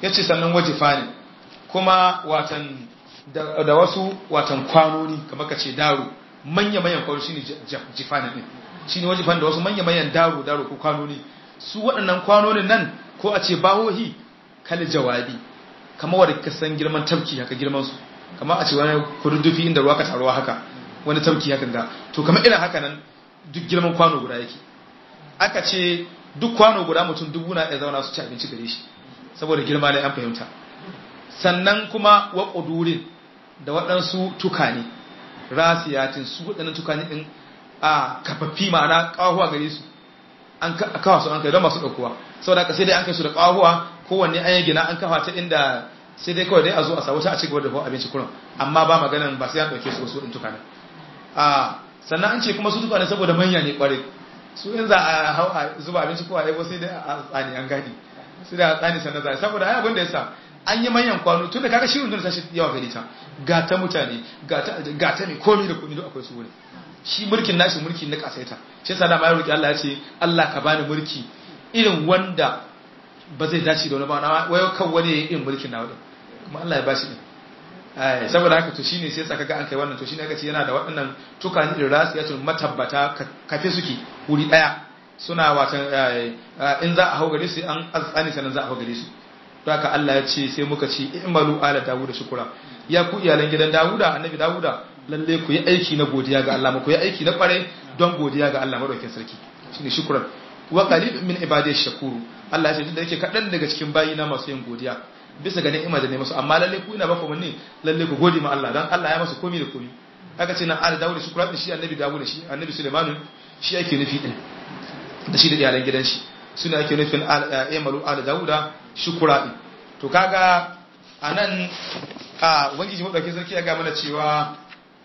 yace sannan wajifa ne kuma watan da wasu watan kwanoni kamar ka ce daro manya manyan kwano shine jifani din shine wajifan da wasu manya manyan daro daro ko kwanoni su waɗannan kwanonin nan ko a ce bahohi kal jawabi kamar wanda ka san girman tafki haka girman su kamar a ce wani kududdufi inda ruwa ka taruwa haka wani tafki haka ga to kamar irin haka nan duk girman kwano guda yake aka ce duk kwano guda mutum dubu na ya zauna su ci abinci gare shi saboda girma ne an fahimta sannan kuma wa ƙudurin da waɗansu tukane rasiyatin su waɗannan tukane ɗin a kafaffi ma'ana ƙahuwa gare su an kawa su an kai don masu ɗaukuwa saboda haka sai dai an kai su da ƙahuwa kowanne an yi gina an kafa ta inda sai dai kawai dai a zo a samu ta a cigaba da dafa abinci kuran amma ba maganan ba sai an ɗauke su wasu ɗin tukane a sannan an ce kuma su tukane saboda manya ne ƙwarai su in za a hau a zuba abinci ko a yabo sai dai a tsani an gadi sai da a tsani sannan za saboda ai abin da ya sa an yi manyan kwano tun da kaga shirin da tashi yawa gari ta ga ta mutane ga ta ne komai da komai duk akwai su wuri shi mulkin nashi mulki na kasaita shi yasa da ma ya roki Allah ya ce Allah ka bani mulki irin wanda ba zai dace da wani ba na wayo kan wani yayin irin mulkin na wani kuma Allah ya bashi din ai saboda haka to shine sai yasa kaga an kai wannan to shine aka ce yana da waɗannan tukani da rasiyatun matabbata kafe suke wuri daya suna watan in za a hau gare su an azani sanan za a hau gare su to haka Allah ya ce sai muka ce i'malu ala dawuda shukura ya ku iyalan gidan dawuda annabi dawuda lalle ku yi aiki na godiya ga Allah ku yi aiki na kware don godiya ga Allah madaukakin sarki shine shukran wa qalil min ibadiy shakuru Allah ya ce da yake kadan daga cikin bayina masu yin godiya bisa ga ni'ima da ne musu amma lalle ku ina ba ku munni lalle ku gode ma Allah dan Allah ya masa komai da komai aka ce nan ala dawuda shukura din shi annabi dawuda shi annabi sulaiman shi yake nufi din da shi da iyalan gidan shi suna ake nufin emalu ala dauda shukura din to kaga anan a ubangiji madauki sarki ya ga mana cewa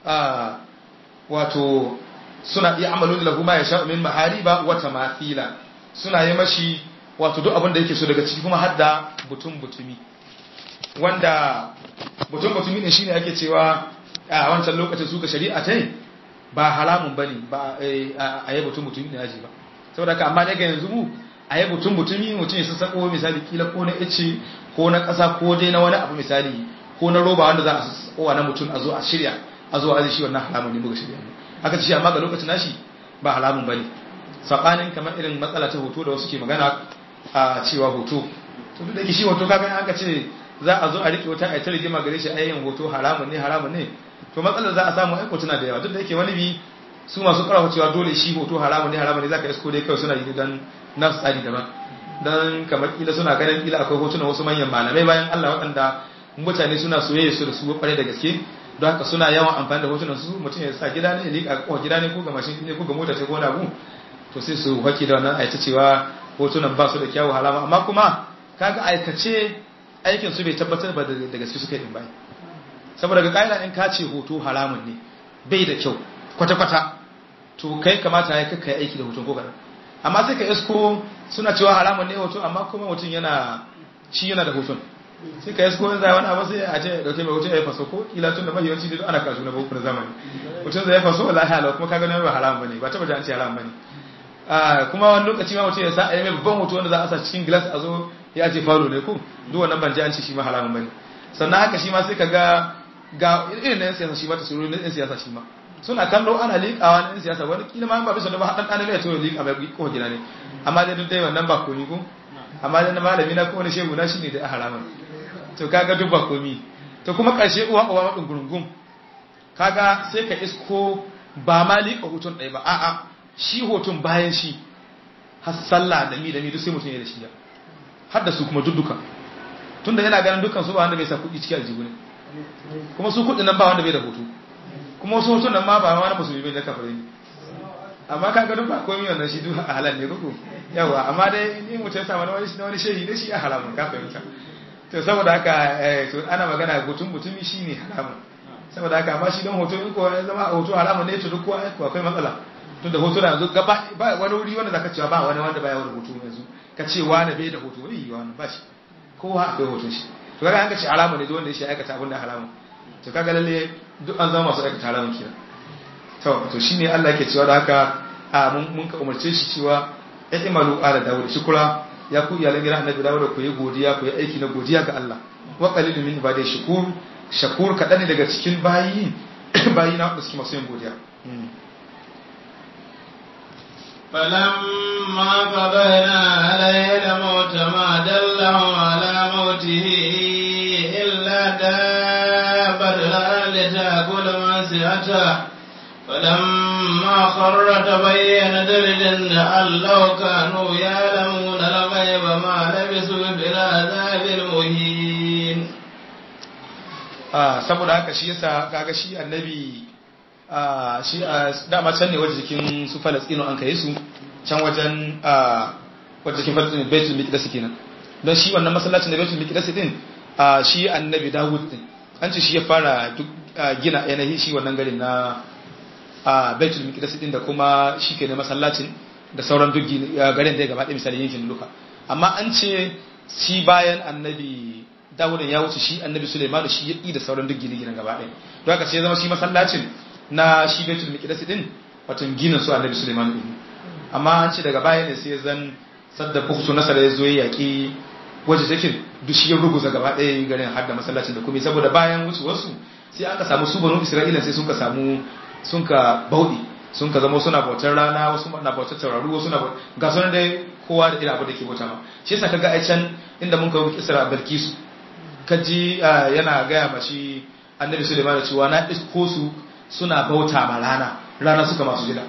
wato suna iya amalu lahu ma yasha min mahariba wa tamathila suna yi mashi wato duk abin da yake so daga ciki kuma hadda butun butumi wanda butun butumi ne shine ake cewa a wancan lokacin suka shari'a tai ba haramun bane ba a yi butun butumi ne aji ba saboda haka amma daga yanzu mu a yi mutum mutumi mutum ya sassako misali kila ko na ice ko na ƙasa ko dai na wani abu misali ko na roba wanda za a sassakowa na mutum a zo a shirya a zo a shi wannan halamun ne muka shirya ne aka ce amma ga lokacin nashi ba halamun bane sabanin kamar irin matsala ta hoto da wasu ke magana a cewa hoto to duk da shi hoto kaga an ka ce za a zo a rike wata a ta rigima gare shi ayyin hoto haramun ne haramun ne to matsalar za a samu aiko tana da yawa duk da yake wani bi su masu karawa cewa dole shi hoto haramun ne haramun ne zaka isko dai kawai suna yi dan nasu tsari daban dan kamar kila suna ganin kila akwai hotunan wasu manyan malamai bayan Allah waɗanda mutane suna soyayya su da su kware da gaske don haka suna yawan amfani da hotunan su mutum ya sa gida ne ya liƙa ko gida ne ko ga mashin ne ko ga mota ce ko na bu to sai su haki da wannan aita cewa hotunan ba su da kyawu halama amma kuma kaga aikace aikin su bai tabbatar ba da gaske suka yi din bai saboda ga kaida in ka ce hoto haramun ne bai da kyau kwata-kwata to kai kamata ya kakka aiki da hoton ko kaɗan amma sai ka isko suna cewa haramun ne hoto amma kuma mutum yana shi yana da hoton sai ka isko yanzu wani abu sai a ce ya dauke mai hoton ya faso ko kila tun da mahiyanci da ana kasu na boko na zamani hoton zai faso wala halau kuma kaga nan ba haramun bane ba taba da an ce haramun bane kuma wani lokaci ma mutum ya sa ayi mai babban hoto wanda za a sa cikin glass a zo ya ce falo ne ko duk wannan ban ji an ce shi ma haramun bane sannan haka shi ma sai ka ga ga irin na yan siyasa shi ma ta suru na yan siyasa shi ma suna kallo ana liƙawa na 'yan siyasa wani kila ma ba bisa da ba haɗan ɗan ne ya to liƙa mai ko gida ne amma dai duk dai wannan ba komi ko amma dai na malami na ko wani shehu na shine da haraman to kaga duk ba komi to kuma ƙarshe uwa uwa madin gurungum kaga sai ka isko ba ma liƙa hoton ɗaya ba a'a shi hoton bayan shi har sallah da mi da mi duk sai mutum ya da shi har da su kuma duk duka tunda yana ganin dukkan su ba wanda bai sa kuɗi cikin aljihu ne kuma su kuɗin nan ba wanda bai da hoto kuma wasu hoton nan ma ba wani musulmi bai da kafirai ne amma ka ga duk ba komai wannan shi duk halal ne kuku yawa amma dai ni mutum ya sa wani wani wani shehi ne shi ya haramun ka fahimta to saboda haka to ana magana hoton mutumi shine haramun saboda haka amma shi don hoto in ko ya zama hoto haramun ne to duk ko akwai matsala tun da hoto na yanzu gaba ba wani wuri wanda zaka cewa ba wani wanda baya wani hoto yanzu ka ce wani bai da hoto bai wani ba shi kowa akwai hoton shi to kaga an ka ce haramun ne duk wanda ya shi aikata abin da haramun to kaga lalle duk an zama masu aikata haramun kenan to to shine Allah yake cewa da haka a mun mun ka umarce shi cewa imalu ala dawud shukura ya ku iyalan gidan annabi Dawud ku yi godiya ku yi aiki na godiya ga Allah wa qalilun min ibadi shakur shakur kadan ne daga cikin bayi bayi na da suke masu yin godiya فلما قضينا عليه الموت ما دلهم على موته إلا دابة الأرض تأكل من سعته فلما خر تبين درجا أن لو كانوا يعلمون الغيب ما لبثوا في العذاب المهين saboda haka shi yasa kaga shi annabi shi dama can ne wajen jikin su falastino an kai su can wajen wajen jikin falastino betul mikidasi kenan don shi wannan masallacin da betul mikidasi din shi annabi dawud din an ce shi ya fara gina yanayi shi wannan garin na betul mikidasi din da kuma shi ke ne masallacin da sauran duk garin da ya gaba ɗaya misali yankin luka amma an ce shi bayan annabi dawudin ya wuce shi annabi suleiman shi ya ƙi da sauran duk gine-ginen gaba ɗaya don haka sai ya zama shi masallacin na shi betul miqdis din wato ginin su annabi Sulaiman din amma an ce daga baya ne sai zan sadda bukutu nasara ya zo ya yaki waje take duk shi ya ruguza gaba ɗaya garin har da masallacin da kuma saboda bayan wuce wasu sai aka samu su banu Isra'ila sai sun ka samu sun ka baudi sun ka zama suna bautar rana wasu na bautar tauraru wasu na ga sunan dai kowa da irin abu da ke bauta ma shi yasa kaga ai can inda mun ka wuce Isra Bilkisu kaji yana gaya ma shi annabi Sulaiman cewa na isko su suna bauta ma rana rana suka masu jira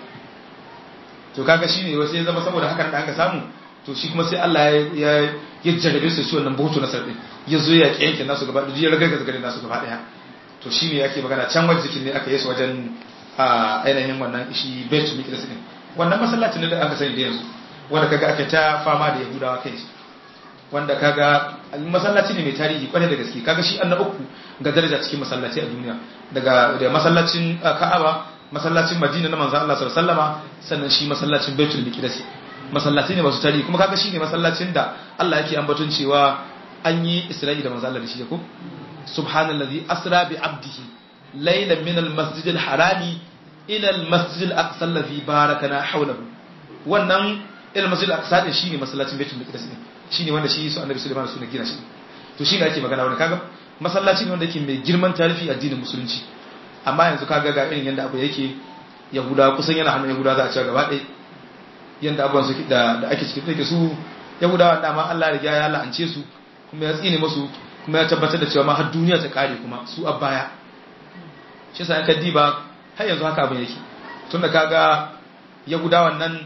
to kaga shine wasu ya zama saboda hakan da aka samu to shi kuma sai Allah ya ya jarrabe su shi wannan bautu na sardi ya zo ya yanke nasu gaba da ya ragargaza garin nasu gaba daya to shine yake magana can wajen jikin ne aka yi su wajen ainihin wannan shi Baitul Miqdis din wannan masallacin da aka sani da yanzu wanda kaga aka ta fama da Yahudawa kai wanda kaga masallaci ne mai tarihi kwarai da gaske kaga shi annabi uku ga daraja cikin masallaci a duniya daga da masallacin Ka'aba masallacin Madina na manzo Allah sallallahu alaihi wasallama sannan shi masallacin Baitul Miqdis masallaci ne masu tarihi kuma kaga shi ne masallacin da Allah yake ambaton cewa an yi Isra'i da manzo Allah da shi ko subhanallazi asra bi abdihi laylan min al-masjid al-harami ila al-masjid al-aqsa alladhi barakana hawlahu wannan ila al-masjid al-aqsa din shine masallacin Baitul Miqdis ne shine wanda shi su Annabi Sulaiman su ne gina shi to shine ake magana wani kaga masallaci ne wanda yake mai girman tarihi addinin musulunci amma yanzu kaga ga irin yanda abu yake yahuda kusan yana hannun yahuda za a cewa gaba ɗaya yanda abubuwan su da da ake cikin take su yahudawa da ma Allah ya ya la'ance su kuma ya tsine musu kuma ya tabbatar da cewa ma har duniya ta kare kuma su a baya shi yasa ka diba har yanzu haka abin yake tunda kaga yahudawan nan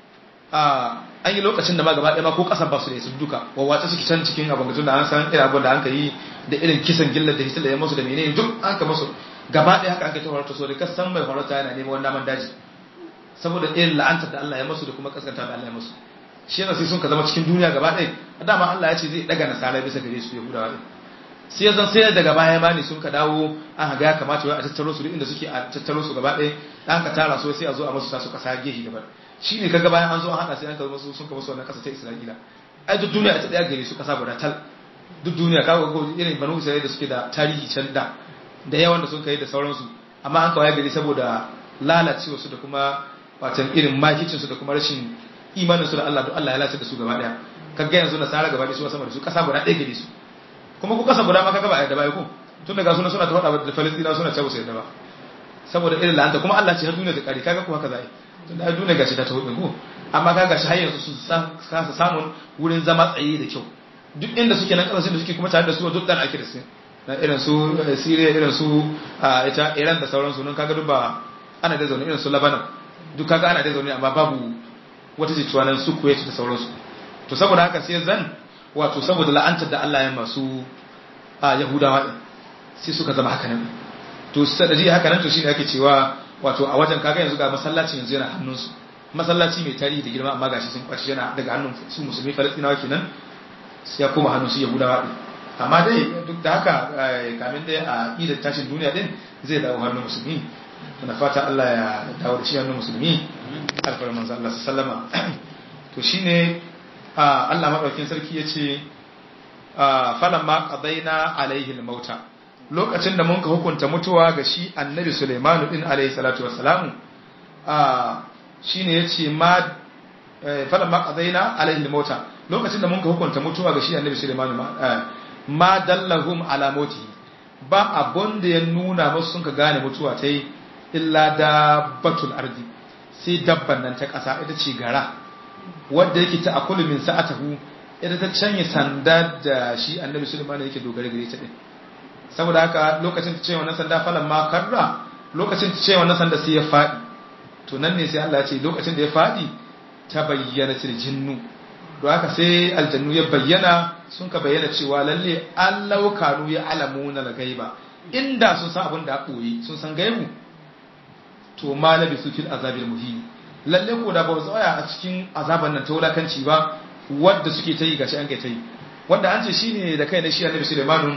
a an yi lokacin da ma gaba ɗaya ma ko ƙasar ba su da su duka wawace suke can cikin abin gatun da an san irin abin da an ka yi da irin kisan gillar da hisila ya masu da menene duk an ka masu gaba ɗaya haka an ka ta horata so da ka san mai horata yana neman wani naman daji saboda irin la'antar da Allah ya masu da kuma kaskanta da Allah ya masu shi yana sai sun ka zama cikin duniya gaba ɗaya dama Allah ya ce zai ɗaga nasara bisa gare su yahudawa ɗin sai zan sai daga baya ma ne sun ka dawo an ga ya kamata wai a tattaro su duk inda suke a tattaro su gaba ɗaya an ka tara su sai a zo a masu tasu ƙasa gehe gaba shi ne kaga bayan an zo an haɗa sai an ka masu sun ka masu wannan ƙasa ta Isra'ila ai duk duniya ta ɗaya gare su ƙasa guda tal duk duniya kawo ko irin banu Isra'ila da suke da tarihi can da da yawan da sun kai da sauransu amma an kawai gari saboda lalacewa su da kuma watan irin makicin su da kuma rashin imanin su da Allah duk Allah ya lalace da su gaba ɗaya kaga yanzu nasara gaba ɗaya su sama da su ƙasa guda ɗaya gare su kuma ku ƙasa guda ma kaga ba a yadda ba ko tun daga suna suna ta faɗa da Falastina suna cewa su yadda ba saboda irin la'anta kuma Allah ce har duniya ta kare kaga ko haka za a yi tun da duniya gashi ta taho ko amma ka gashi har yanzu su kasa samun wurin zama tsaye da kyau duk inda suke nan kasashen da suke kuma tare da su duk dan ake da su na irin su Syria irin su ita Iran da sauransu nan kaga duk ba ana da zaune irin su Lebanon duk kaga ana da zaune amma babu wata jituwa nan su Kuwait da sauransu to saboda haka sai zan wato saboda la'antar da Allah ya masu Yahudawa din sai suka zama haka nan to sanadi haka nan to shine ake cewa wato a wajen kaga yanzu ga masallacin yanzu yana hannunsu masallaci mai tarihi da girma amma gashi sun kwaci yana daga hannun su musulmi falastinawa kenan ya koma hannun su yahudawa din amma dai duk da haka kamin dai a idar tashin duniya din zai dawo hannun musulmi muna fata Allah ya dawo da shi hannun musulmi alfarar manzo Allah sallama to shine Allah madaukin sarki yace falamma qadaina alaihi al-mauta lokacin da mun ka hukunta mutuwa ga shi annabi Sulaimanu din alayhi salatu wassalamu a shine yace ma falan ma qadaina alayhi mauta lokacin da mun ka hukunta mutuwa ga shi annabi Sulaiman ma dallahum ala mauti ba abun da ya nuna musu sun ka gane mutuwa ta yi illa dabbatul ardi sai dabban nan ta ƙasa ita ce gara wadda yake ta akulu min sa'atahu ita ta canye sanda da shi annabi Sulaiman yake dogare gare ta din saboda haka lokacin ta ce wannan sanda falan ma karra lokacin ta ce wannan sanda sai ya faɗi to nan ne sai Allah ya ce lokacin da ya faɗi ta bayyana til jinnu to haka sai aljannu ya bayyana sun ka bayyana cewa lalle allau kanu ya alamuna la gaiba inda sun san abin da koyi sun san gaibu to malabi su fil azabil muhim lalle ko da ba tsaya a cikin azaban nan ta wulakanci ba wanda suke ta yi gashi an kai ta yi wanda an ce shine da kai na shi annabi Sulaiman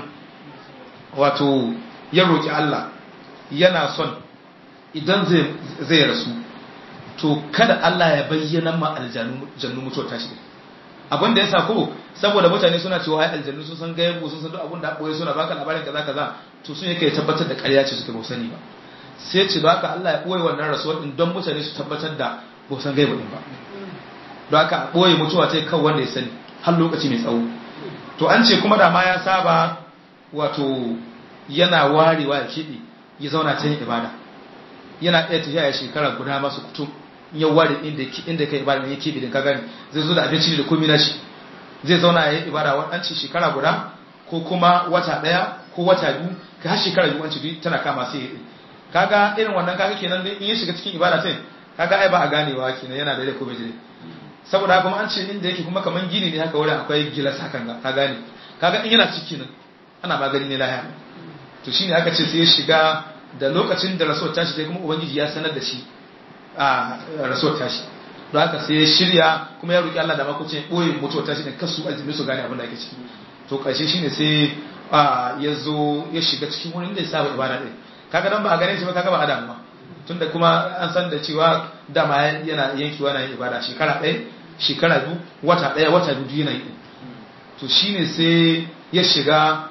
wato ya roki Allah yana son idan zai zai rasu to kada Allah ya bayyana ma aljannu jannu mutuwar tashi abin da ya sa ko saboda mutane suna cewa ai aljannu sun san gaibu sun san duk abin da akwai suna baka labarin kaza kaza to sun yake tabbatar da ƙarya ce suke ba sani ba sai ce ba haka Allah ya ɓoye wannan rasuwar din don mutane su tabbatar da ba san gaibu din ba don haka a ɓoye mutuwa ta kan wanda ya sani har lokaci mai tsawo to an ce kuma da ma ya saba wato yana warewa ya keɓe ya zauna ta yin ibada yana ɗaya tafiya ya shekara guda masu kutum ya ware inda inda kai ibada ya keɓe din ka gani zai zo da abinci da komai na shi zai zauna ya yi ibada wadanci shekara guda ko kuma wata ɗaya ko wata biyu ka har shekara biyu wanci biyu tana kama sai ya yi kaga irin wannan kaga kenan dai in ya shiga cikin ibada sai kaga ai ba a ganewa kenan yana da rai ko bai jire saboda kuma an ce inda yake kuma kaman gini ne haka wurin akwai gilas hakan ga ka gane kaga in yana ciki nan ana magani ne lahiya to shine aka ce sai ya shiga da lokacin da rasuwar tashi sai kuma ubangiji ya sanar da shi a rasuwar tashi don haka sai ya shirya kuma ya roki Allah da makocin boye mutuwar tashi din kasu aljimi su gane abin da ake ciki to karshe shine sai ya zo ya shiga cikin wurin da ya saba ibada din kaga dan ba a gane shi ba kaga ba adam ba tunda kuma an san da cewa dama yana yankewa na yin ibada shekara ɗaya shekara biyu wata ɗaya wata biyu yana yi to shine sai ya shiga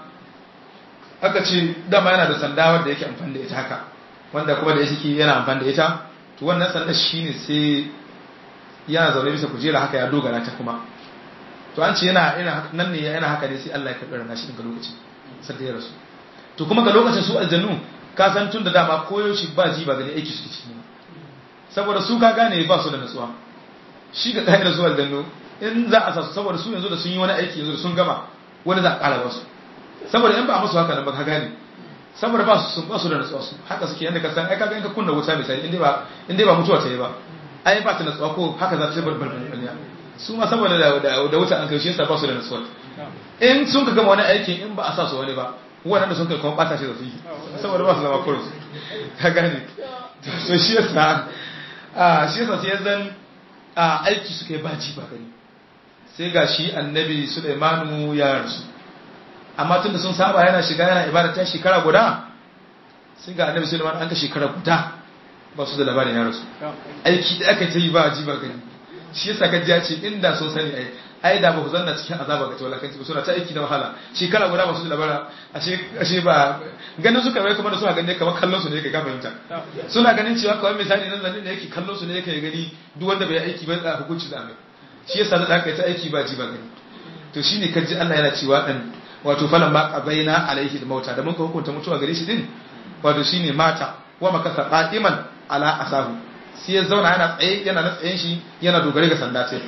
aka ce dama yana da sanda wanda yake amfani da ita haka wanda kuma da yake yana amfani da ita to wannan sanda shine sai yana zaune bisa kujera haka ya dogara ta kuma to an ce yana nan ne yana haka ne sai Allah ya karɓi ranar shi daga lokaci sai ya rasu to kuma ga lokacin su aljannu ka san tun da dama koyaushe ba ji ba gani aiki suke ciki saboda su ka gane ba su da natsuwa shi ga ɗaya da su aljannu in za a sa su saboda su yanzu da sun yi wani aiki yanzu da sun gama wani za a ƙara ba su saboda in ba a musu haka nan ba ka gane saboda ba su sun ba su da natsuwa su haka suke yadda ka san ai kaga in ka kunna wuta misali in dai ba in dai ba mutuwa ta yi ba ai ba ta natsuwa ko haka za ta bar bar bar su ma saboda da da wuta an kai shi yasa ba su da natsuwa in sun ka gama wani aiki in ba a sa su wani ba wannan da sun kai kuma bata shi da su yi saboda ba su zama kurus ka gane so shi yasa a shi yasa sai zan a aiki suka yi baji ba gani sai ga shi annabi Sulaimanu ya rasu amma tunda sun saba yana shiga yana ibada ta shekara guda sai ga annabi Sulaiman an ka shekara guda ba su da labarin ya rasu aiki da aka ta yi ba ji ba gani shi yasa ka ji ce inda sun sani ai ai da ba ku zanna cikin azaba ga tawalakanci ba suna ta aiki na wahala shekara guda ba su da labara ashe ashe ba ganin suka bai kuma da suka gane kamar kallon su ne yake ka fahimta suna ganin cewa kawai misali nan zanin da yake kallon su ne yake gani duk wanda bai aiki ba da hukunci da mai shi yasa da aka yi ta aiki ba ji ba gani to shine kaji Allah yana cewa dan wato falan ma qabaina alaihi da mauta da muka hukunta mutuwa gare shi din wato shine mata wa makasa qa'iman ala asahu sai ya zauna yana tsaye yana na tsayen shi yana dogare ga sanda sai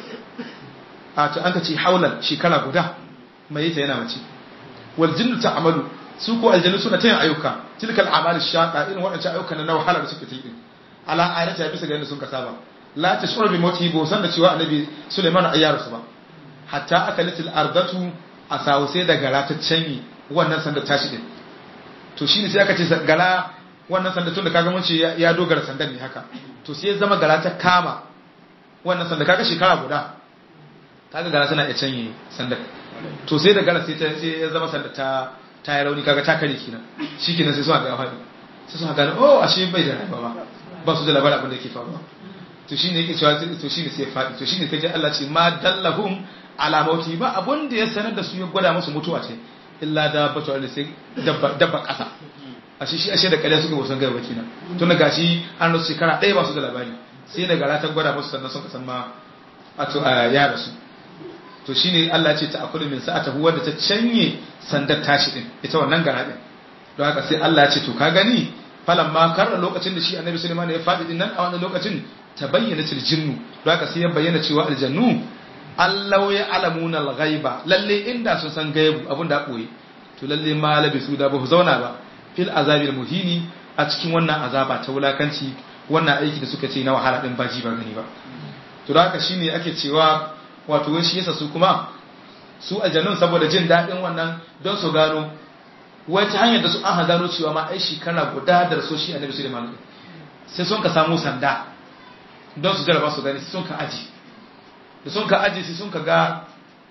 a to an ka ce haulan shekara guda mai ta yana mace wal jinnu ta'malu su ko aljannu suna ta yin ayyuka tilkal a'malu shaqa irin waɗancan ayyuka na wahala da suke ta yi ala ayata bisa ga yadda sun ka saba la tashuru bi mawtihi bo san da cewa annabi Sulaiman ayyaru su ba hatta akalatil ardatu asawu sai da gara ta canyi wannan sanda tashi din to shine sai aka ce gara wannan sanda tun da kaga mun ce ya dogara sandan ne haka to sai ya zama gara ta kama wannan sanda kaga shekara guda kaga gara tana iya canye sandar to sai da gara sai ta sai ya zama sanda ta ta yi rauni kaga ta kare kenan shikenan sai suka ga faɗi sai suka gane oh ashe bai da rayuwa ba ba su da labarin abin da yake faruwa to shine yake cewa to shine sai ya faɗi to shine kaje Allah ce ma dallahum ala mauti ba abun da ya sanar da su ya gwada musu mutuwa ce illa da batu da sai dabba dabba kasa ashe shi ashe da kare suka wasan gaba kenan tun daga shi an rasu shekara ɗaya ba su da labari sai da gara ta gwada musu sannan sun kasan ma a to ya rasu to shine Allah ya ce ta akulu min sa'atahu wanda ta canye sandar tashi din ita wannan gara din don haka sai Allah ya ce to ka gani falan ma kar lokacin da shi annabi Sulaiman ya faɗi din nan a wannan lokacin ta bayyana til jinnu don haka sai ya bayyana cewa aljannu Allah ya alamuna al-ghaiba lalle inda sun san gaibu abin da koyi to lalle ma labisu da ba su zauna ba fil azabil muhini a cikin wannan azaba ta wulakanci wannan aiki da suka ce na wahala din baji ba gani ba to da haka shine ake cewa wato wai shi yasa su kuma su aljannun saboda jin daɗin wannan don su gano wai ta hanyar da su an gano cewa ma ai shekara guda da so shi annabi Sulaiman sai sun ka samu sanda don su jarraba su gani sai sun ka aji da sun ka aji sai sun ka ga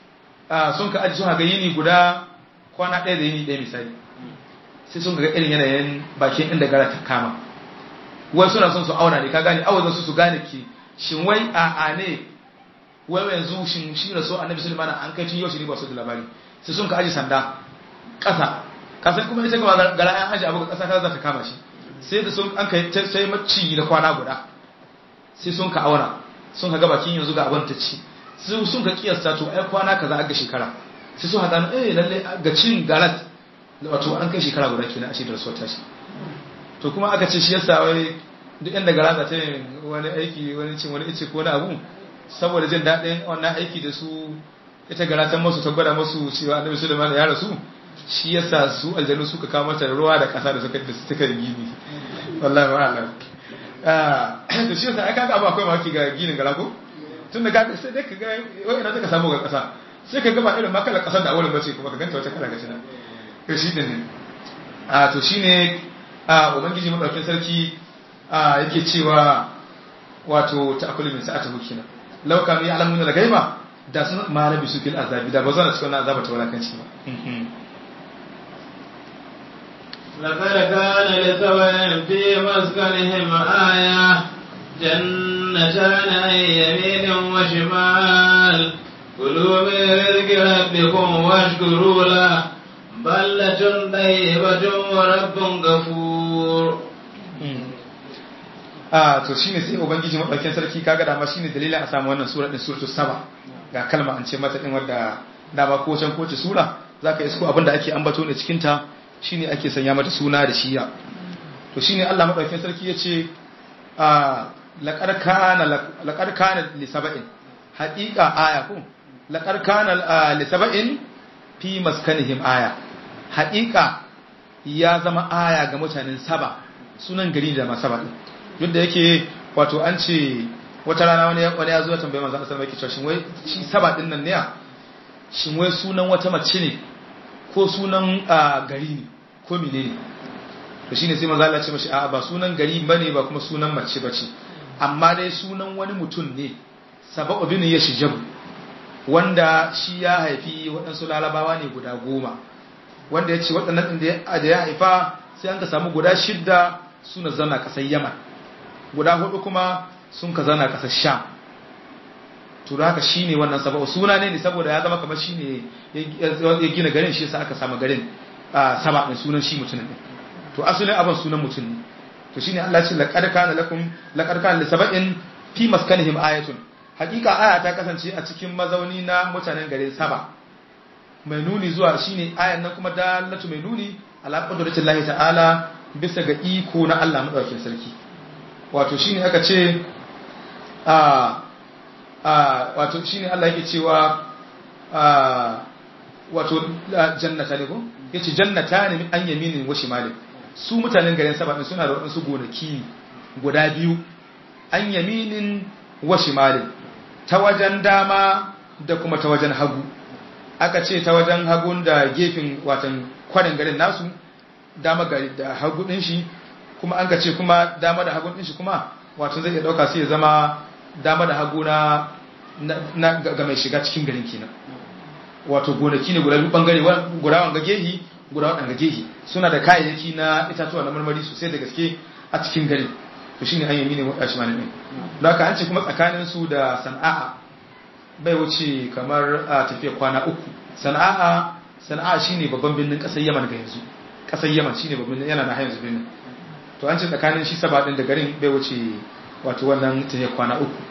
sun ka aji sun ga yini guda kwana ɗaya da yini ɗaya misali sai sun ga irin yanayin bakin inda gara ta kama wai suna son su auna ne ka gane awazin su su gane ki shin wai a a ne wai yanzu shin shi rasu annabi sulaiman an kai tun yau shi ne ba su da labari sai sun ka aji sanda ƙasa ƙasa kuma ita ga gara an aji abu ga ƙasa ta za ta kama shi sai da sun an kai sai maci da kwana guda sai sun ka auna sun ka ga bakin yanzu ga abin ta ci sai sun ka kiyasta to ai kwana kaza ga shekara sai sun haɗa eh lalle ga cin garat wato an kai shekara guda kenan a shi da rasuwar tashi to kuma aka ce shi yasa wai duk inda gara za ta yin wani aiki wani cin wani ice ko wani abu saboda jin daɗin wannan aiki da su ita gara ta masu ta gwada masu cewa annabi sulaiman ya rasu shi yasa su aljanu suka kawo mata ruwa da ƙasa da suka da suka gini wallahi wa alam ah to shi yasa ai kaga abu akwai maki ga ginin gara ko tun da kaga sai dai kaga wai ina ka samu ga ƙasa sai ka gaba irin makalar ƙasar da awalin bace kuma ka ganta wata kala ga tana to shi ne a to shine a ubangiji madaukakin sarki a yake cewa wato ta'akulu min sa'ati hukina law kanu ya'lamuna al-ghaiba da sun marabi su fil azabi da ba zan cikin azaba ta walakanci ba لقد كان لسوء في مسكنهم آية جنتان عن يمين وشمال كلوا من رزق ربكم واشكروا له بلة طيبة ورب غفور a to shine sai ubangiji madaukakin sarki kaga dama shine dalilin a samu wannan sura din suratul saba ga kalma an ce mata din wadda dama ko can kowace sura zaka isko abinda ake ambato ne cikin ta shine ake sanya mata suna da shiya to shine Allah madaukakin sarki yace a laqad kana laqad kana li sab'in haqiqa aya ko laqad kana li sab'in fi maskanihim aya haqiqa ya zama aya ga mutanen saba sunan gari da masaba din duk da yake wato an ce wata rana wani wani ya zo ya tambaye manzo sallallahu alaihi wasallam shin wai shi saba din nan ne shin wai sunan wata mace ne ko sunan gari ne ko menene to shine sai manzo Allah ya ce mashi a'a ba sunan gari bane ba kuma sunan mace bace amma dai sunan wani mutum ne saba'u bin yashjab wanda shi ya haifi waɗansu larabawa ne guda goma wanda ya ce waɗannan ɗin da ya haifa sai an ka samu guda shidda suna zana ƙasar yaman guda hudu kuma sun ka zana ƙasar sham to da haka shi ne wannan saba'u suna ne ne saboda ya zama kamar shi ne ya gina garin shi yasa aka samu garin saba ɗin sunan shi mutumin ɗin to asalin abin sunan mutum ne to shine Allah ya ce laqad kana lakum laqad kana li sab'in fi maskanihim ayatun hakika aya ta kasance a cikin mazauni na mutanen garin saba mai nuni zuwa shine ayan nan kuma dalatu mai nuni ala qudratillahi ta'ala bisa ga iko na Allah madaukakin sarki wato shine aka ce a a wato shine Allah yake cewa a wato jannata ne ko yace jannata ne an yaminin wa shimalin su mutanen garin saba suna da wadansu gonaki guda biyu an yaminin wa shimalin ta wajen dama da kuma ta wajen hagu aka ce ta wajen hagun da gefen watan kwarin garin nasu dama gari da hagu din shi kuma an ka ce kuma dama da hagun din shi kuma wato zai iya dauka sai ya zama dama da hagu na na ga mai shiga cikin garin kenan wato gonaki ne guda biyu bangare guda wanga gehi guda wadanga gehi suna da kayayyaki na itatuwa na marmari sosai da gaske a cikin garin to shine an yami ne wadda shi malamin don haka an ce kuma tsakanin su da sana'a bai wuce kamar a tafiya kwana uku sana'a sana'a shine babban birnin kasar yaman ga yanzu kasar yaman shine babban yana na yanzu birnin to an ce tsakanin shi saba din da garin bai wuce wato wannan tafiya kwana uku to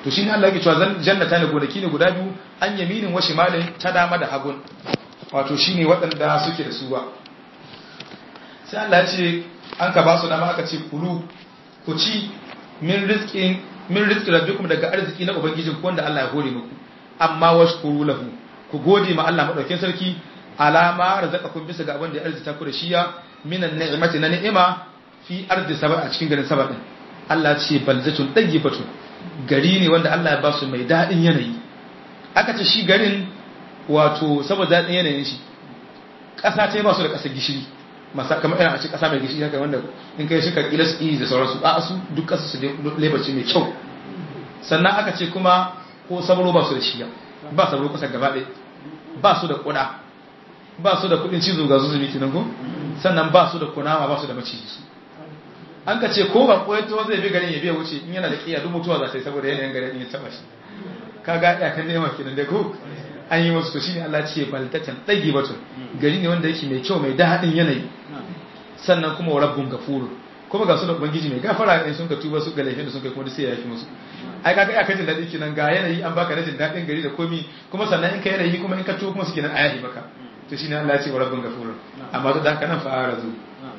to shine Allah yake cewa jannata ne gonaki ne guda biyu an yaminin wa shimalin ta dama da hagun wato shine waɗanda suke da su ba sai Allah ya ce an ka ba su dama aka ce kulu ku ci min rizqin min rizqi rabbikum daga arziki na ubangijin ku wanda Allah ya hore muku amma washkuru lahu ku gode ma Allah madaukakin sarki alama razaqakum bisa ga abin da ya arzita ku da shiya minan ni'mati na ni'ima fi ardi saba a cikin garin saba din Allah ce balzatun dayyibatu gari ne wanda Allah ya ba su mai dadin yanayi aka ce shi garin wato saboda dadin yanayin shi ƙasa ce ba su da ƙasar gishiri masa kamar irin a ce ƙasa mai gishiri haka wanda in kai shi ka kila su da sauransu a su duk ƙasa su lebarci mai kyau sannan aka ce kuma ko sabro ba su da shiya ba sabro ƙasar gaba ɗaya ba su da ƙuda ba su da kuɗin cizo ga zuzumi kinan ko sannan ba su da kunama ba su da maciji su an ka ce ko ba koyato zai bi garin ya biya wuce in yana da kiya duk mutuwa za ta yi saboda yanayin garin ya taba shi kaga ya kan nema kinan da ko an yi musu to shine Allah ce baltatan dagi batun gari ne wanda yake mai kyau mai daɗin yanayi sannan kuma wa rabbun gafurun kuma ga su da ubangiji mai gafara in sun ka tuba su ga laifin da sun kai kuma sai ya yafi musu ai kaga ya kajin daɗi kinan ga yanayi an baka rajin daɗin gari da komi kuma sannan in ka yanayi kuma in ka tuba kuma su kenan ayahi maka to shine Allah ya ce wa rabbun gafurun amma duk da haka nan fa'ara zu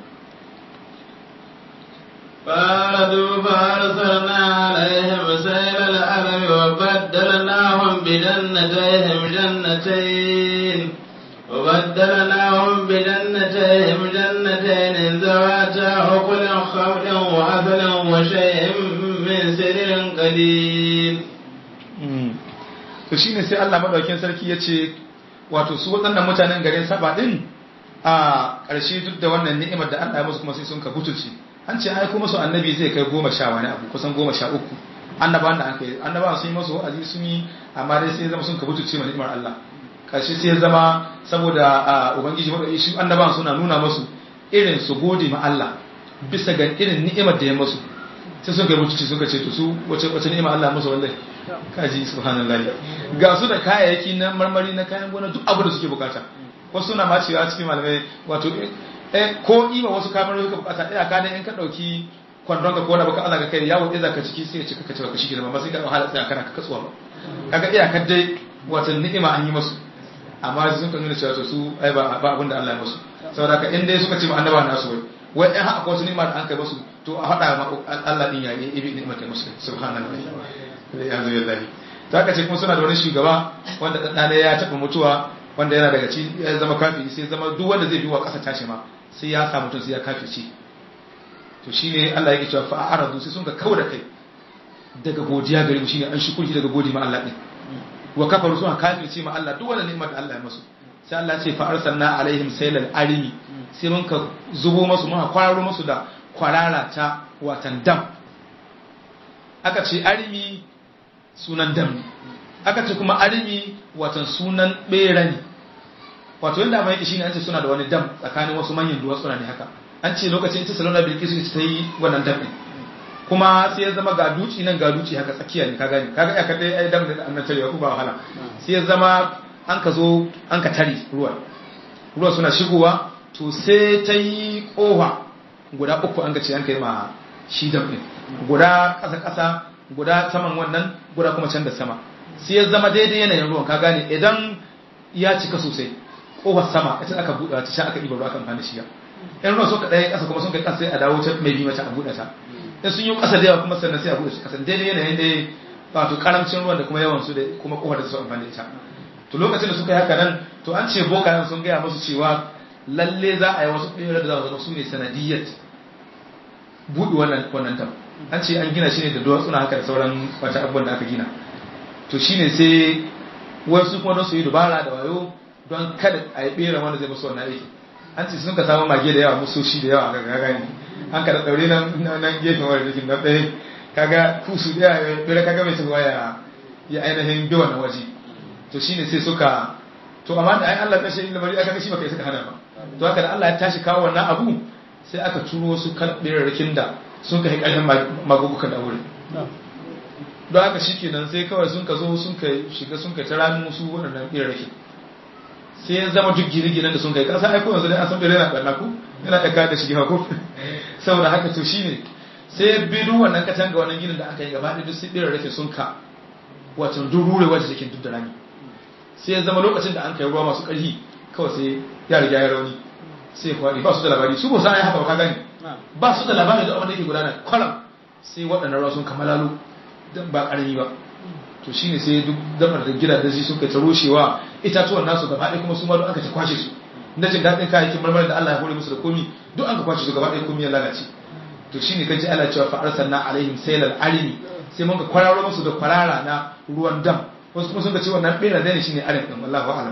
فأردوا فأرسلنا عليهم سيل الأرم وبدلناهم بجنتيهم جنتين وبدلناهم بجنتيهم جنتين ذواتا أكل خمر وعسل وشيء من سدر قليل to shine sai Allah madaukakin sarki ya ce wato su waɗannan mutanen garin saba din a ƙarshe duk da wannan ni'imar da Allah ya musu kuma sai sun ka butulci an ce ai kuma su annabi zai kai goma sha wani abu kusan goma sha uku annabawan da aka yi annabawan sun yi masu wa'azi sun yi amma dai sai zama sun ka butulce ma ni'imar Allah ƙarshe sai zama saboda ubangiji madauki shi annabawan suna nuna masu irin su gode ma Allah bisa ga irin ni'imar da ya masu sai sun kai butulci suka ce to su wace wace ni'imar Allah musu wallahi kaji subhanallahi ga su da kayayyaki na marmari na kayan gona duk abu da suke bukata wasu suna ma cewa cikin malamai wato eh ko iba wasu kamar suka bukata ina ka in ka dauki kwandon ka kona baka Allah ka kai yawo iza ka ciki sai ya cika kace baka shi girma ba sai ka wahala tsaya kana ka katsuwa ba kaga iyakar dai wato ni'ima an yi musu amma sun kan nuna cewa to su ai ba ba abinda Allah ya musu saboda ka in dai suka ce ma annaba nasu wai wai in haka wasu ni'ima da an kai musu to a hada ma Allah din ya yi ibi ni'ima ta musu subhanallahi ya zo ya lahi to haka ce kuma suna da wani shugaba wanda dan ya taba mutuwa wanda yana daga ci ya zama kafiri sai zama duk wanda zai bi wa ƙasa tashi ma sai ya samu tun sai ya kafirce to shine Allah yake cewa fa aradu sai sun ga kauda kai daga godiya gare mu shine an shukuri daga godi ma Allah din wa kafaru sun kafirce ma Allah duk wanda ni'imar da Allah ya musu sai Allah ce fa arsalna alaihim saylal arimi sai mun ka zubo musu mun kwararo musu da kwarara ta watan dam aka ce arimi sunan dam ne aka ce kuma arimi watan sunan bera ne wato yadda mai shi ne an ce suna da wani dam tsakanin wasu manyan duwatsu ne haka an ce lokacin ita salona bilkisu ita ta yi wannan dam din kuma sai ya zama ga duci nan ga duci haka tsakiya ne ka gani kaga ya kadai ai dam da annan tarewa ba wahala sai ya zama an ka zo an ka tare ruwa ruwa suna shigowa to sai ta yi kowa guda uku an ga ce an kai ma shi dam din guda ƙasa ƙasa guda saman wannan guda kuma can da sama sai ya zama daidai yanayin ruwan ka gane idan ya cika sosai kofar sama ita aka buɗe ta sha aka ɗiba ruwa aka amfani shiga in ruwan suka ɗaya ƙasa kuma sun kai ƙasa sai a dawo ta mai bi mata a buɗe ta in sun yi ƙasa da yawa kuma sannan sai a buɗe su ƙasa daidai yanayin da wato karamcin ruwan da kuma yawan su da kuma kofar da su amfani da ita to lokacin da suka yi haka nan to an ce bokayen sun gaya musu cewa lalle za a yi wasu ɗaya da za zama su ne sanadiyyar buɗe wannan wannan tam an ce an gina shi ne da duwatsuna haka da sauran wata abubuwan da aka gina to shine sai wasu kuma don su yi dubara da wayo don kada a yi bera wanda zai musu wannan aiki an ce sun ka samu mage da yawa musoshi da yawa ga gagani an ka da daure nan nan gefen wani rikin na ɗaya kaga kusu da yawa bera kaga mai tafiya ya ya ainihin bi wannan waje to shine sai suka to amma da ai Allah kashe inda bari aka kashi baka yi suka hana ba to haka da Allah ya tashi kawo wannan abu sai aka turo wasu kalbirarrakin da sun kai ƙarfin magugukan da wurin don haka shi kenan sai kawai sun ka zo sun ka shiga sun ka tara musu waɗannan ɓirarraki sai ya zama duk gine-ginen da sun kai ƙasa aiko yanzu dai an san ɓirai na ɓarna ku yana ɗaka da shige hako saboda haka to shine sai bidu wannan katanga wannan ginin da aka yi gaba ɗaya duk sai ɓirarraki sun ka wato durure wacce take duk da rami sai ya zama lokacin da an kai ruwa masu ƙarfi kawai sai ya riga ya rauni sai kwaɗi ba su da labari su ba sa ya haka ba ka gani ba su da labari da abin da yake gudana kwalam sai waɗannan ruwa sun kamalalo don ba ƙarami ba to shine sai duk damar da gida da suka ta rushewa itatuwan nasu gaba ɗaya kuma su ma duk aka ta kwashe su na jin daɗin kayayyakin marmarin da Allah ya hore musu da komi duk an ka kwashe su gaba ɗaya komi ya lalace to shine kaji Allah cewa fa arsalna alaihim saylal arimi sai mun ka kwararo musu da kwarara na ruwan dam wasu kuma sun ka ce wannan bera ne shine arim din wallahu a'lam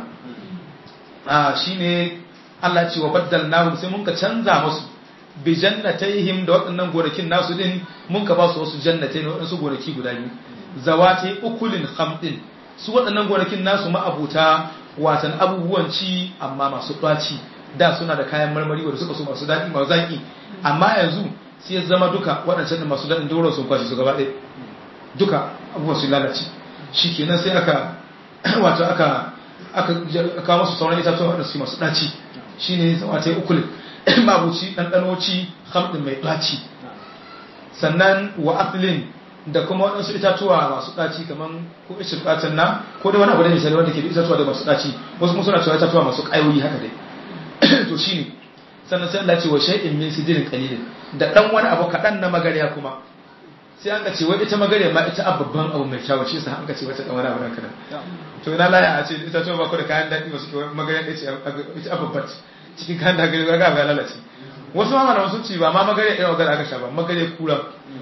ah shine Allah ya ce wa baddalnahum sai mun ka canza musu bi jannatayhim da waɗannan gonakin nasu din mun ka ba su wasu jannatai ne waɗansu gonaki guda biyu zawati ukulin khamdin su waɗannan gonakin nasu ma'abuta watan abubuwan ci amma masu ɗaci da suna da kayan marmari wanda suka so masu daɗi masu zaƙi amma yanzu sai ya zama duka waɗancan da masu daɗin doron sun kwashe su gaba ɗaya duka abubuwan sun lalace shi kenan sai aka wato aka aka kawo masu sauran itatuwa waɗanda suke masu ɗaci shine zawati ukulin mabuci ɗanɗanoci hamɗin mai ɗaci sannan wa aflin da kuma waɗansu itatuwa masu ɗaci kamar ko ishin ɗacin na ko da wani abu da misali wanda ke da itatuwa da masu ɗaci wasu kuma suna cewa itatuwa masu ƙayoyi haka dai to shi ne sannan sai Allah ce wa shay'in min sidirin qalilin da ɗan wani abu kaɗan na magariya kuma sai an ka ce wai ita magariya ma ita babban abu mai kyawu shi sa an ka ce wata ɗan wani abu kaɗan to ina laya a ce itatuwa ba ku da kayan daɗi ba suke magariya ɗaya ce ita babban cikin kayan daɗi ga ga lalace wasu ma mana wasu ci ba ma magariya ɗaya magana aka sha ba magariya kura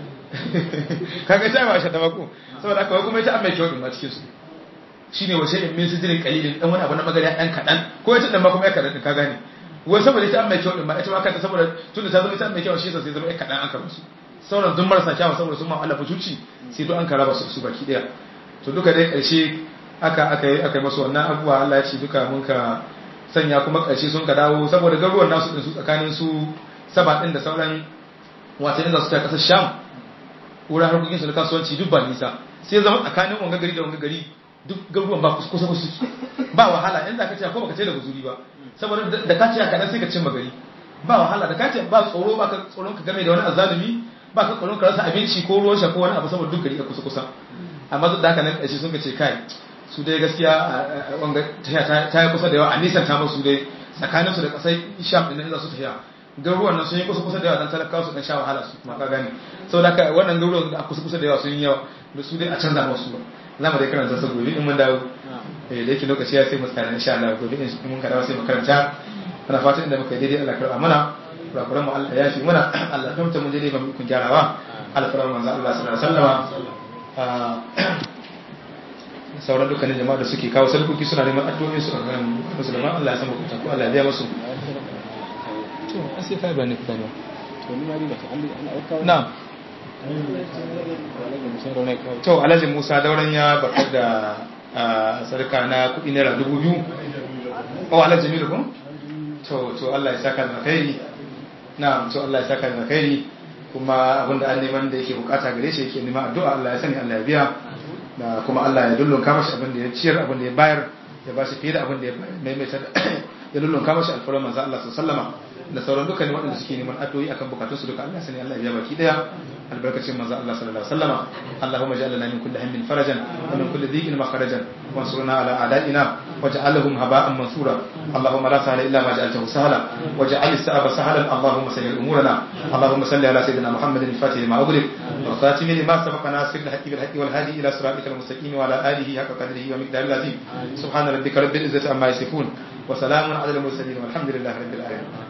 kaga ta ba shi da mako saboda aka kuma ita an mai kyau din ma cikin su shine wace in min sidirin qalilin dan wani abu na magana dan kadan ko ita dan ma kuma ya kadan din ka gane wai saboda ita an mai kyau din ma ita ma kanta saboda tunda ta zama ita an mai kyau shi sai zama ya kadan an karba su sauran duk marasa kyawu saboda sun ma Allah futuci sai to an karaba su su baki daya to duka dai karshe aka aka yi aka yi masu wannan abubuwa Allah ya ce duka mun ka sanya kuma karshe sun ka dawo saboda garuwan nasu din su tsakanin su saba din da sauran watanni da su ta kasar Sham wurin harkokin su na kasuwanci duk ba nisa sai zama tsakanin wanga gari da wanga gari duk garuruwan ba kusa kusa suke ba wahala in za ka ce ko baka ce da guzuri ba saboda da ka ce ka dan sai ka cimma gari ba wahala da ka ce ba tsoro ba ka tsoron ka game da wani azalumi ba ka tsoron ka rasa abinci ko ruwan sha ko wani abu saboda duk gari a kusa kusa amma duk da haka nan ƙarshe sun ka ce kai su dai gaskiya wanga ta yi kusa da yawa a nisan ta musu dai tsakaninsu da ƙasai sham ɗin za su tafiya garuruwan nan sun yi kusa kusa da yawa dan talakawa su dan sha wahala su kuma ka gane saboda haka wannan garuruwan da kusa kusa da yawa sun yi yawa da su dai a canza musu ba za mu dai karanta su gobe in mun dawo eh da yake lokaci ya sai mu tsaya insha Allah gobe in mun ka dawo sai mu karanta ana fatan inda muka yi daidai Allah karba mana kurakuran mu Allah ya fi mana Allah kamta mu daidai ba mu kun gyarawa alfaran manzo Allah sallallahu alaihi wasallama sauran dukkanin jama'a da suke kawo sarkoki suna neman addu'o'in su kan musulman Allah ya san bukata ko Allah ya biya musu to an sai kai bane kuka ne to ni ma riba ta an an auka na'am to Alhaji Musa dauran ya bakar da sarka na kudi naira dubu biyu oh Alhaji Jamilu ko to to Allah ya saka da khairi na'am to Allah ya saka da khairi kuma abinda an neman da yake bukata gare shi yake neman addu'a Allah ya sani Allah ya biya da kuma Allah ya dullun kama shi abin da ya ciyar abin da ya bayar ya ba shi fiye da abin da ya maimaita ya dullun kama shi alfarar manzo Allah sallama da sauran dukkan waɗanda suke neman addu'o'i akan bukatun su duka Allah sani Allah ya baki daya albarkacin manzo Allah sallallahu alaihi wasallama Allahumma ja'al lana min kulli hammin farajan wa min kulli dhiqin makharajan wansurna ala a'da'ina waj'alhum haba'an mansura Allahumma la sahla illa ma ja'altahu sahla waj'al as-sa'aba sahlan Allahumma sahhil umurana Allahumma salli ala sayyidina Muhammadin al-fatih lima ughliq والخاتم لما سبق ناصر الحق بالحق والهادي الى صراطك المستقيم وعلى اله حق قدره ومقداره العظيم سبحان ربك رب العزه عما يصفون وسلام على المرسلين والحمد لله رب العالمين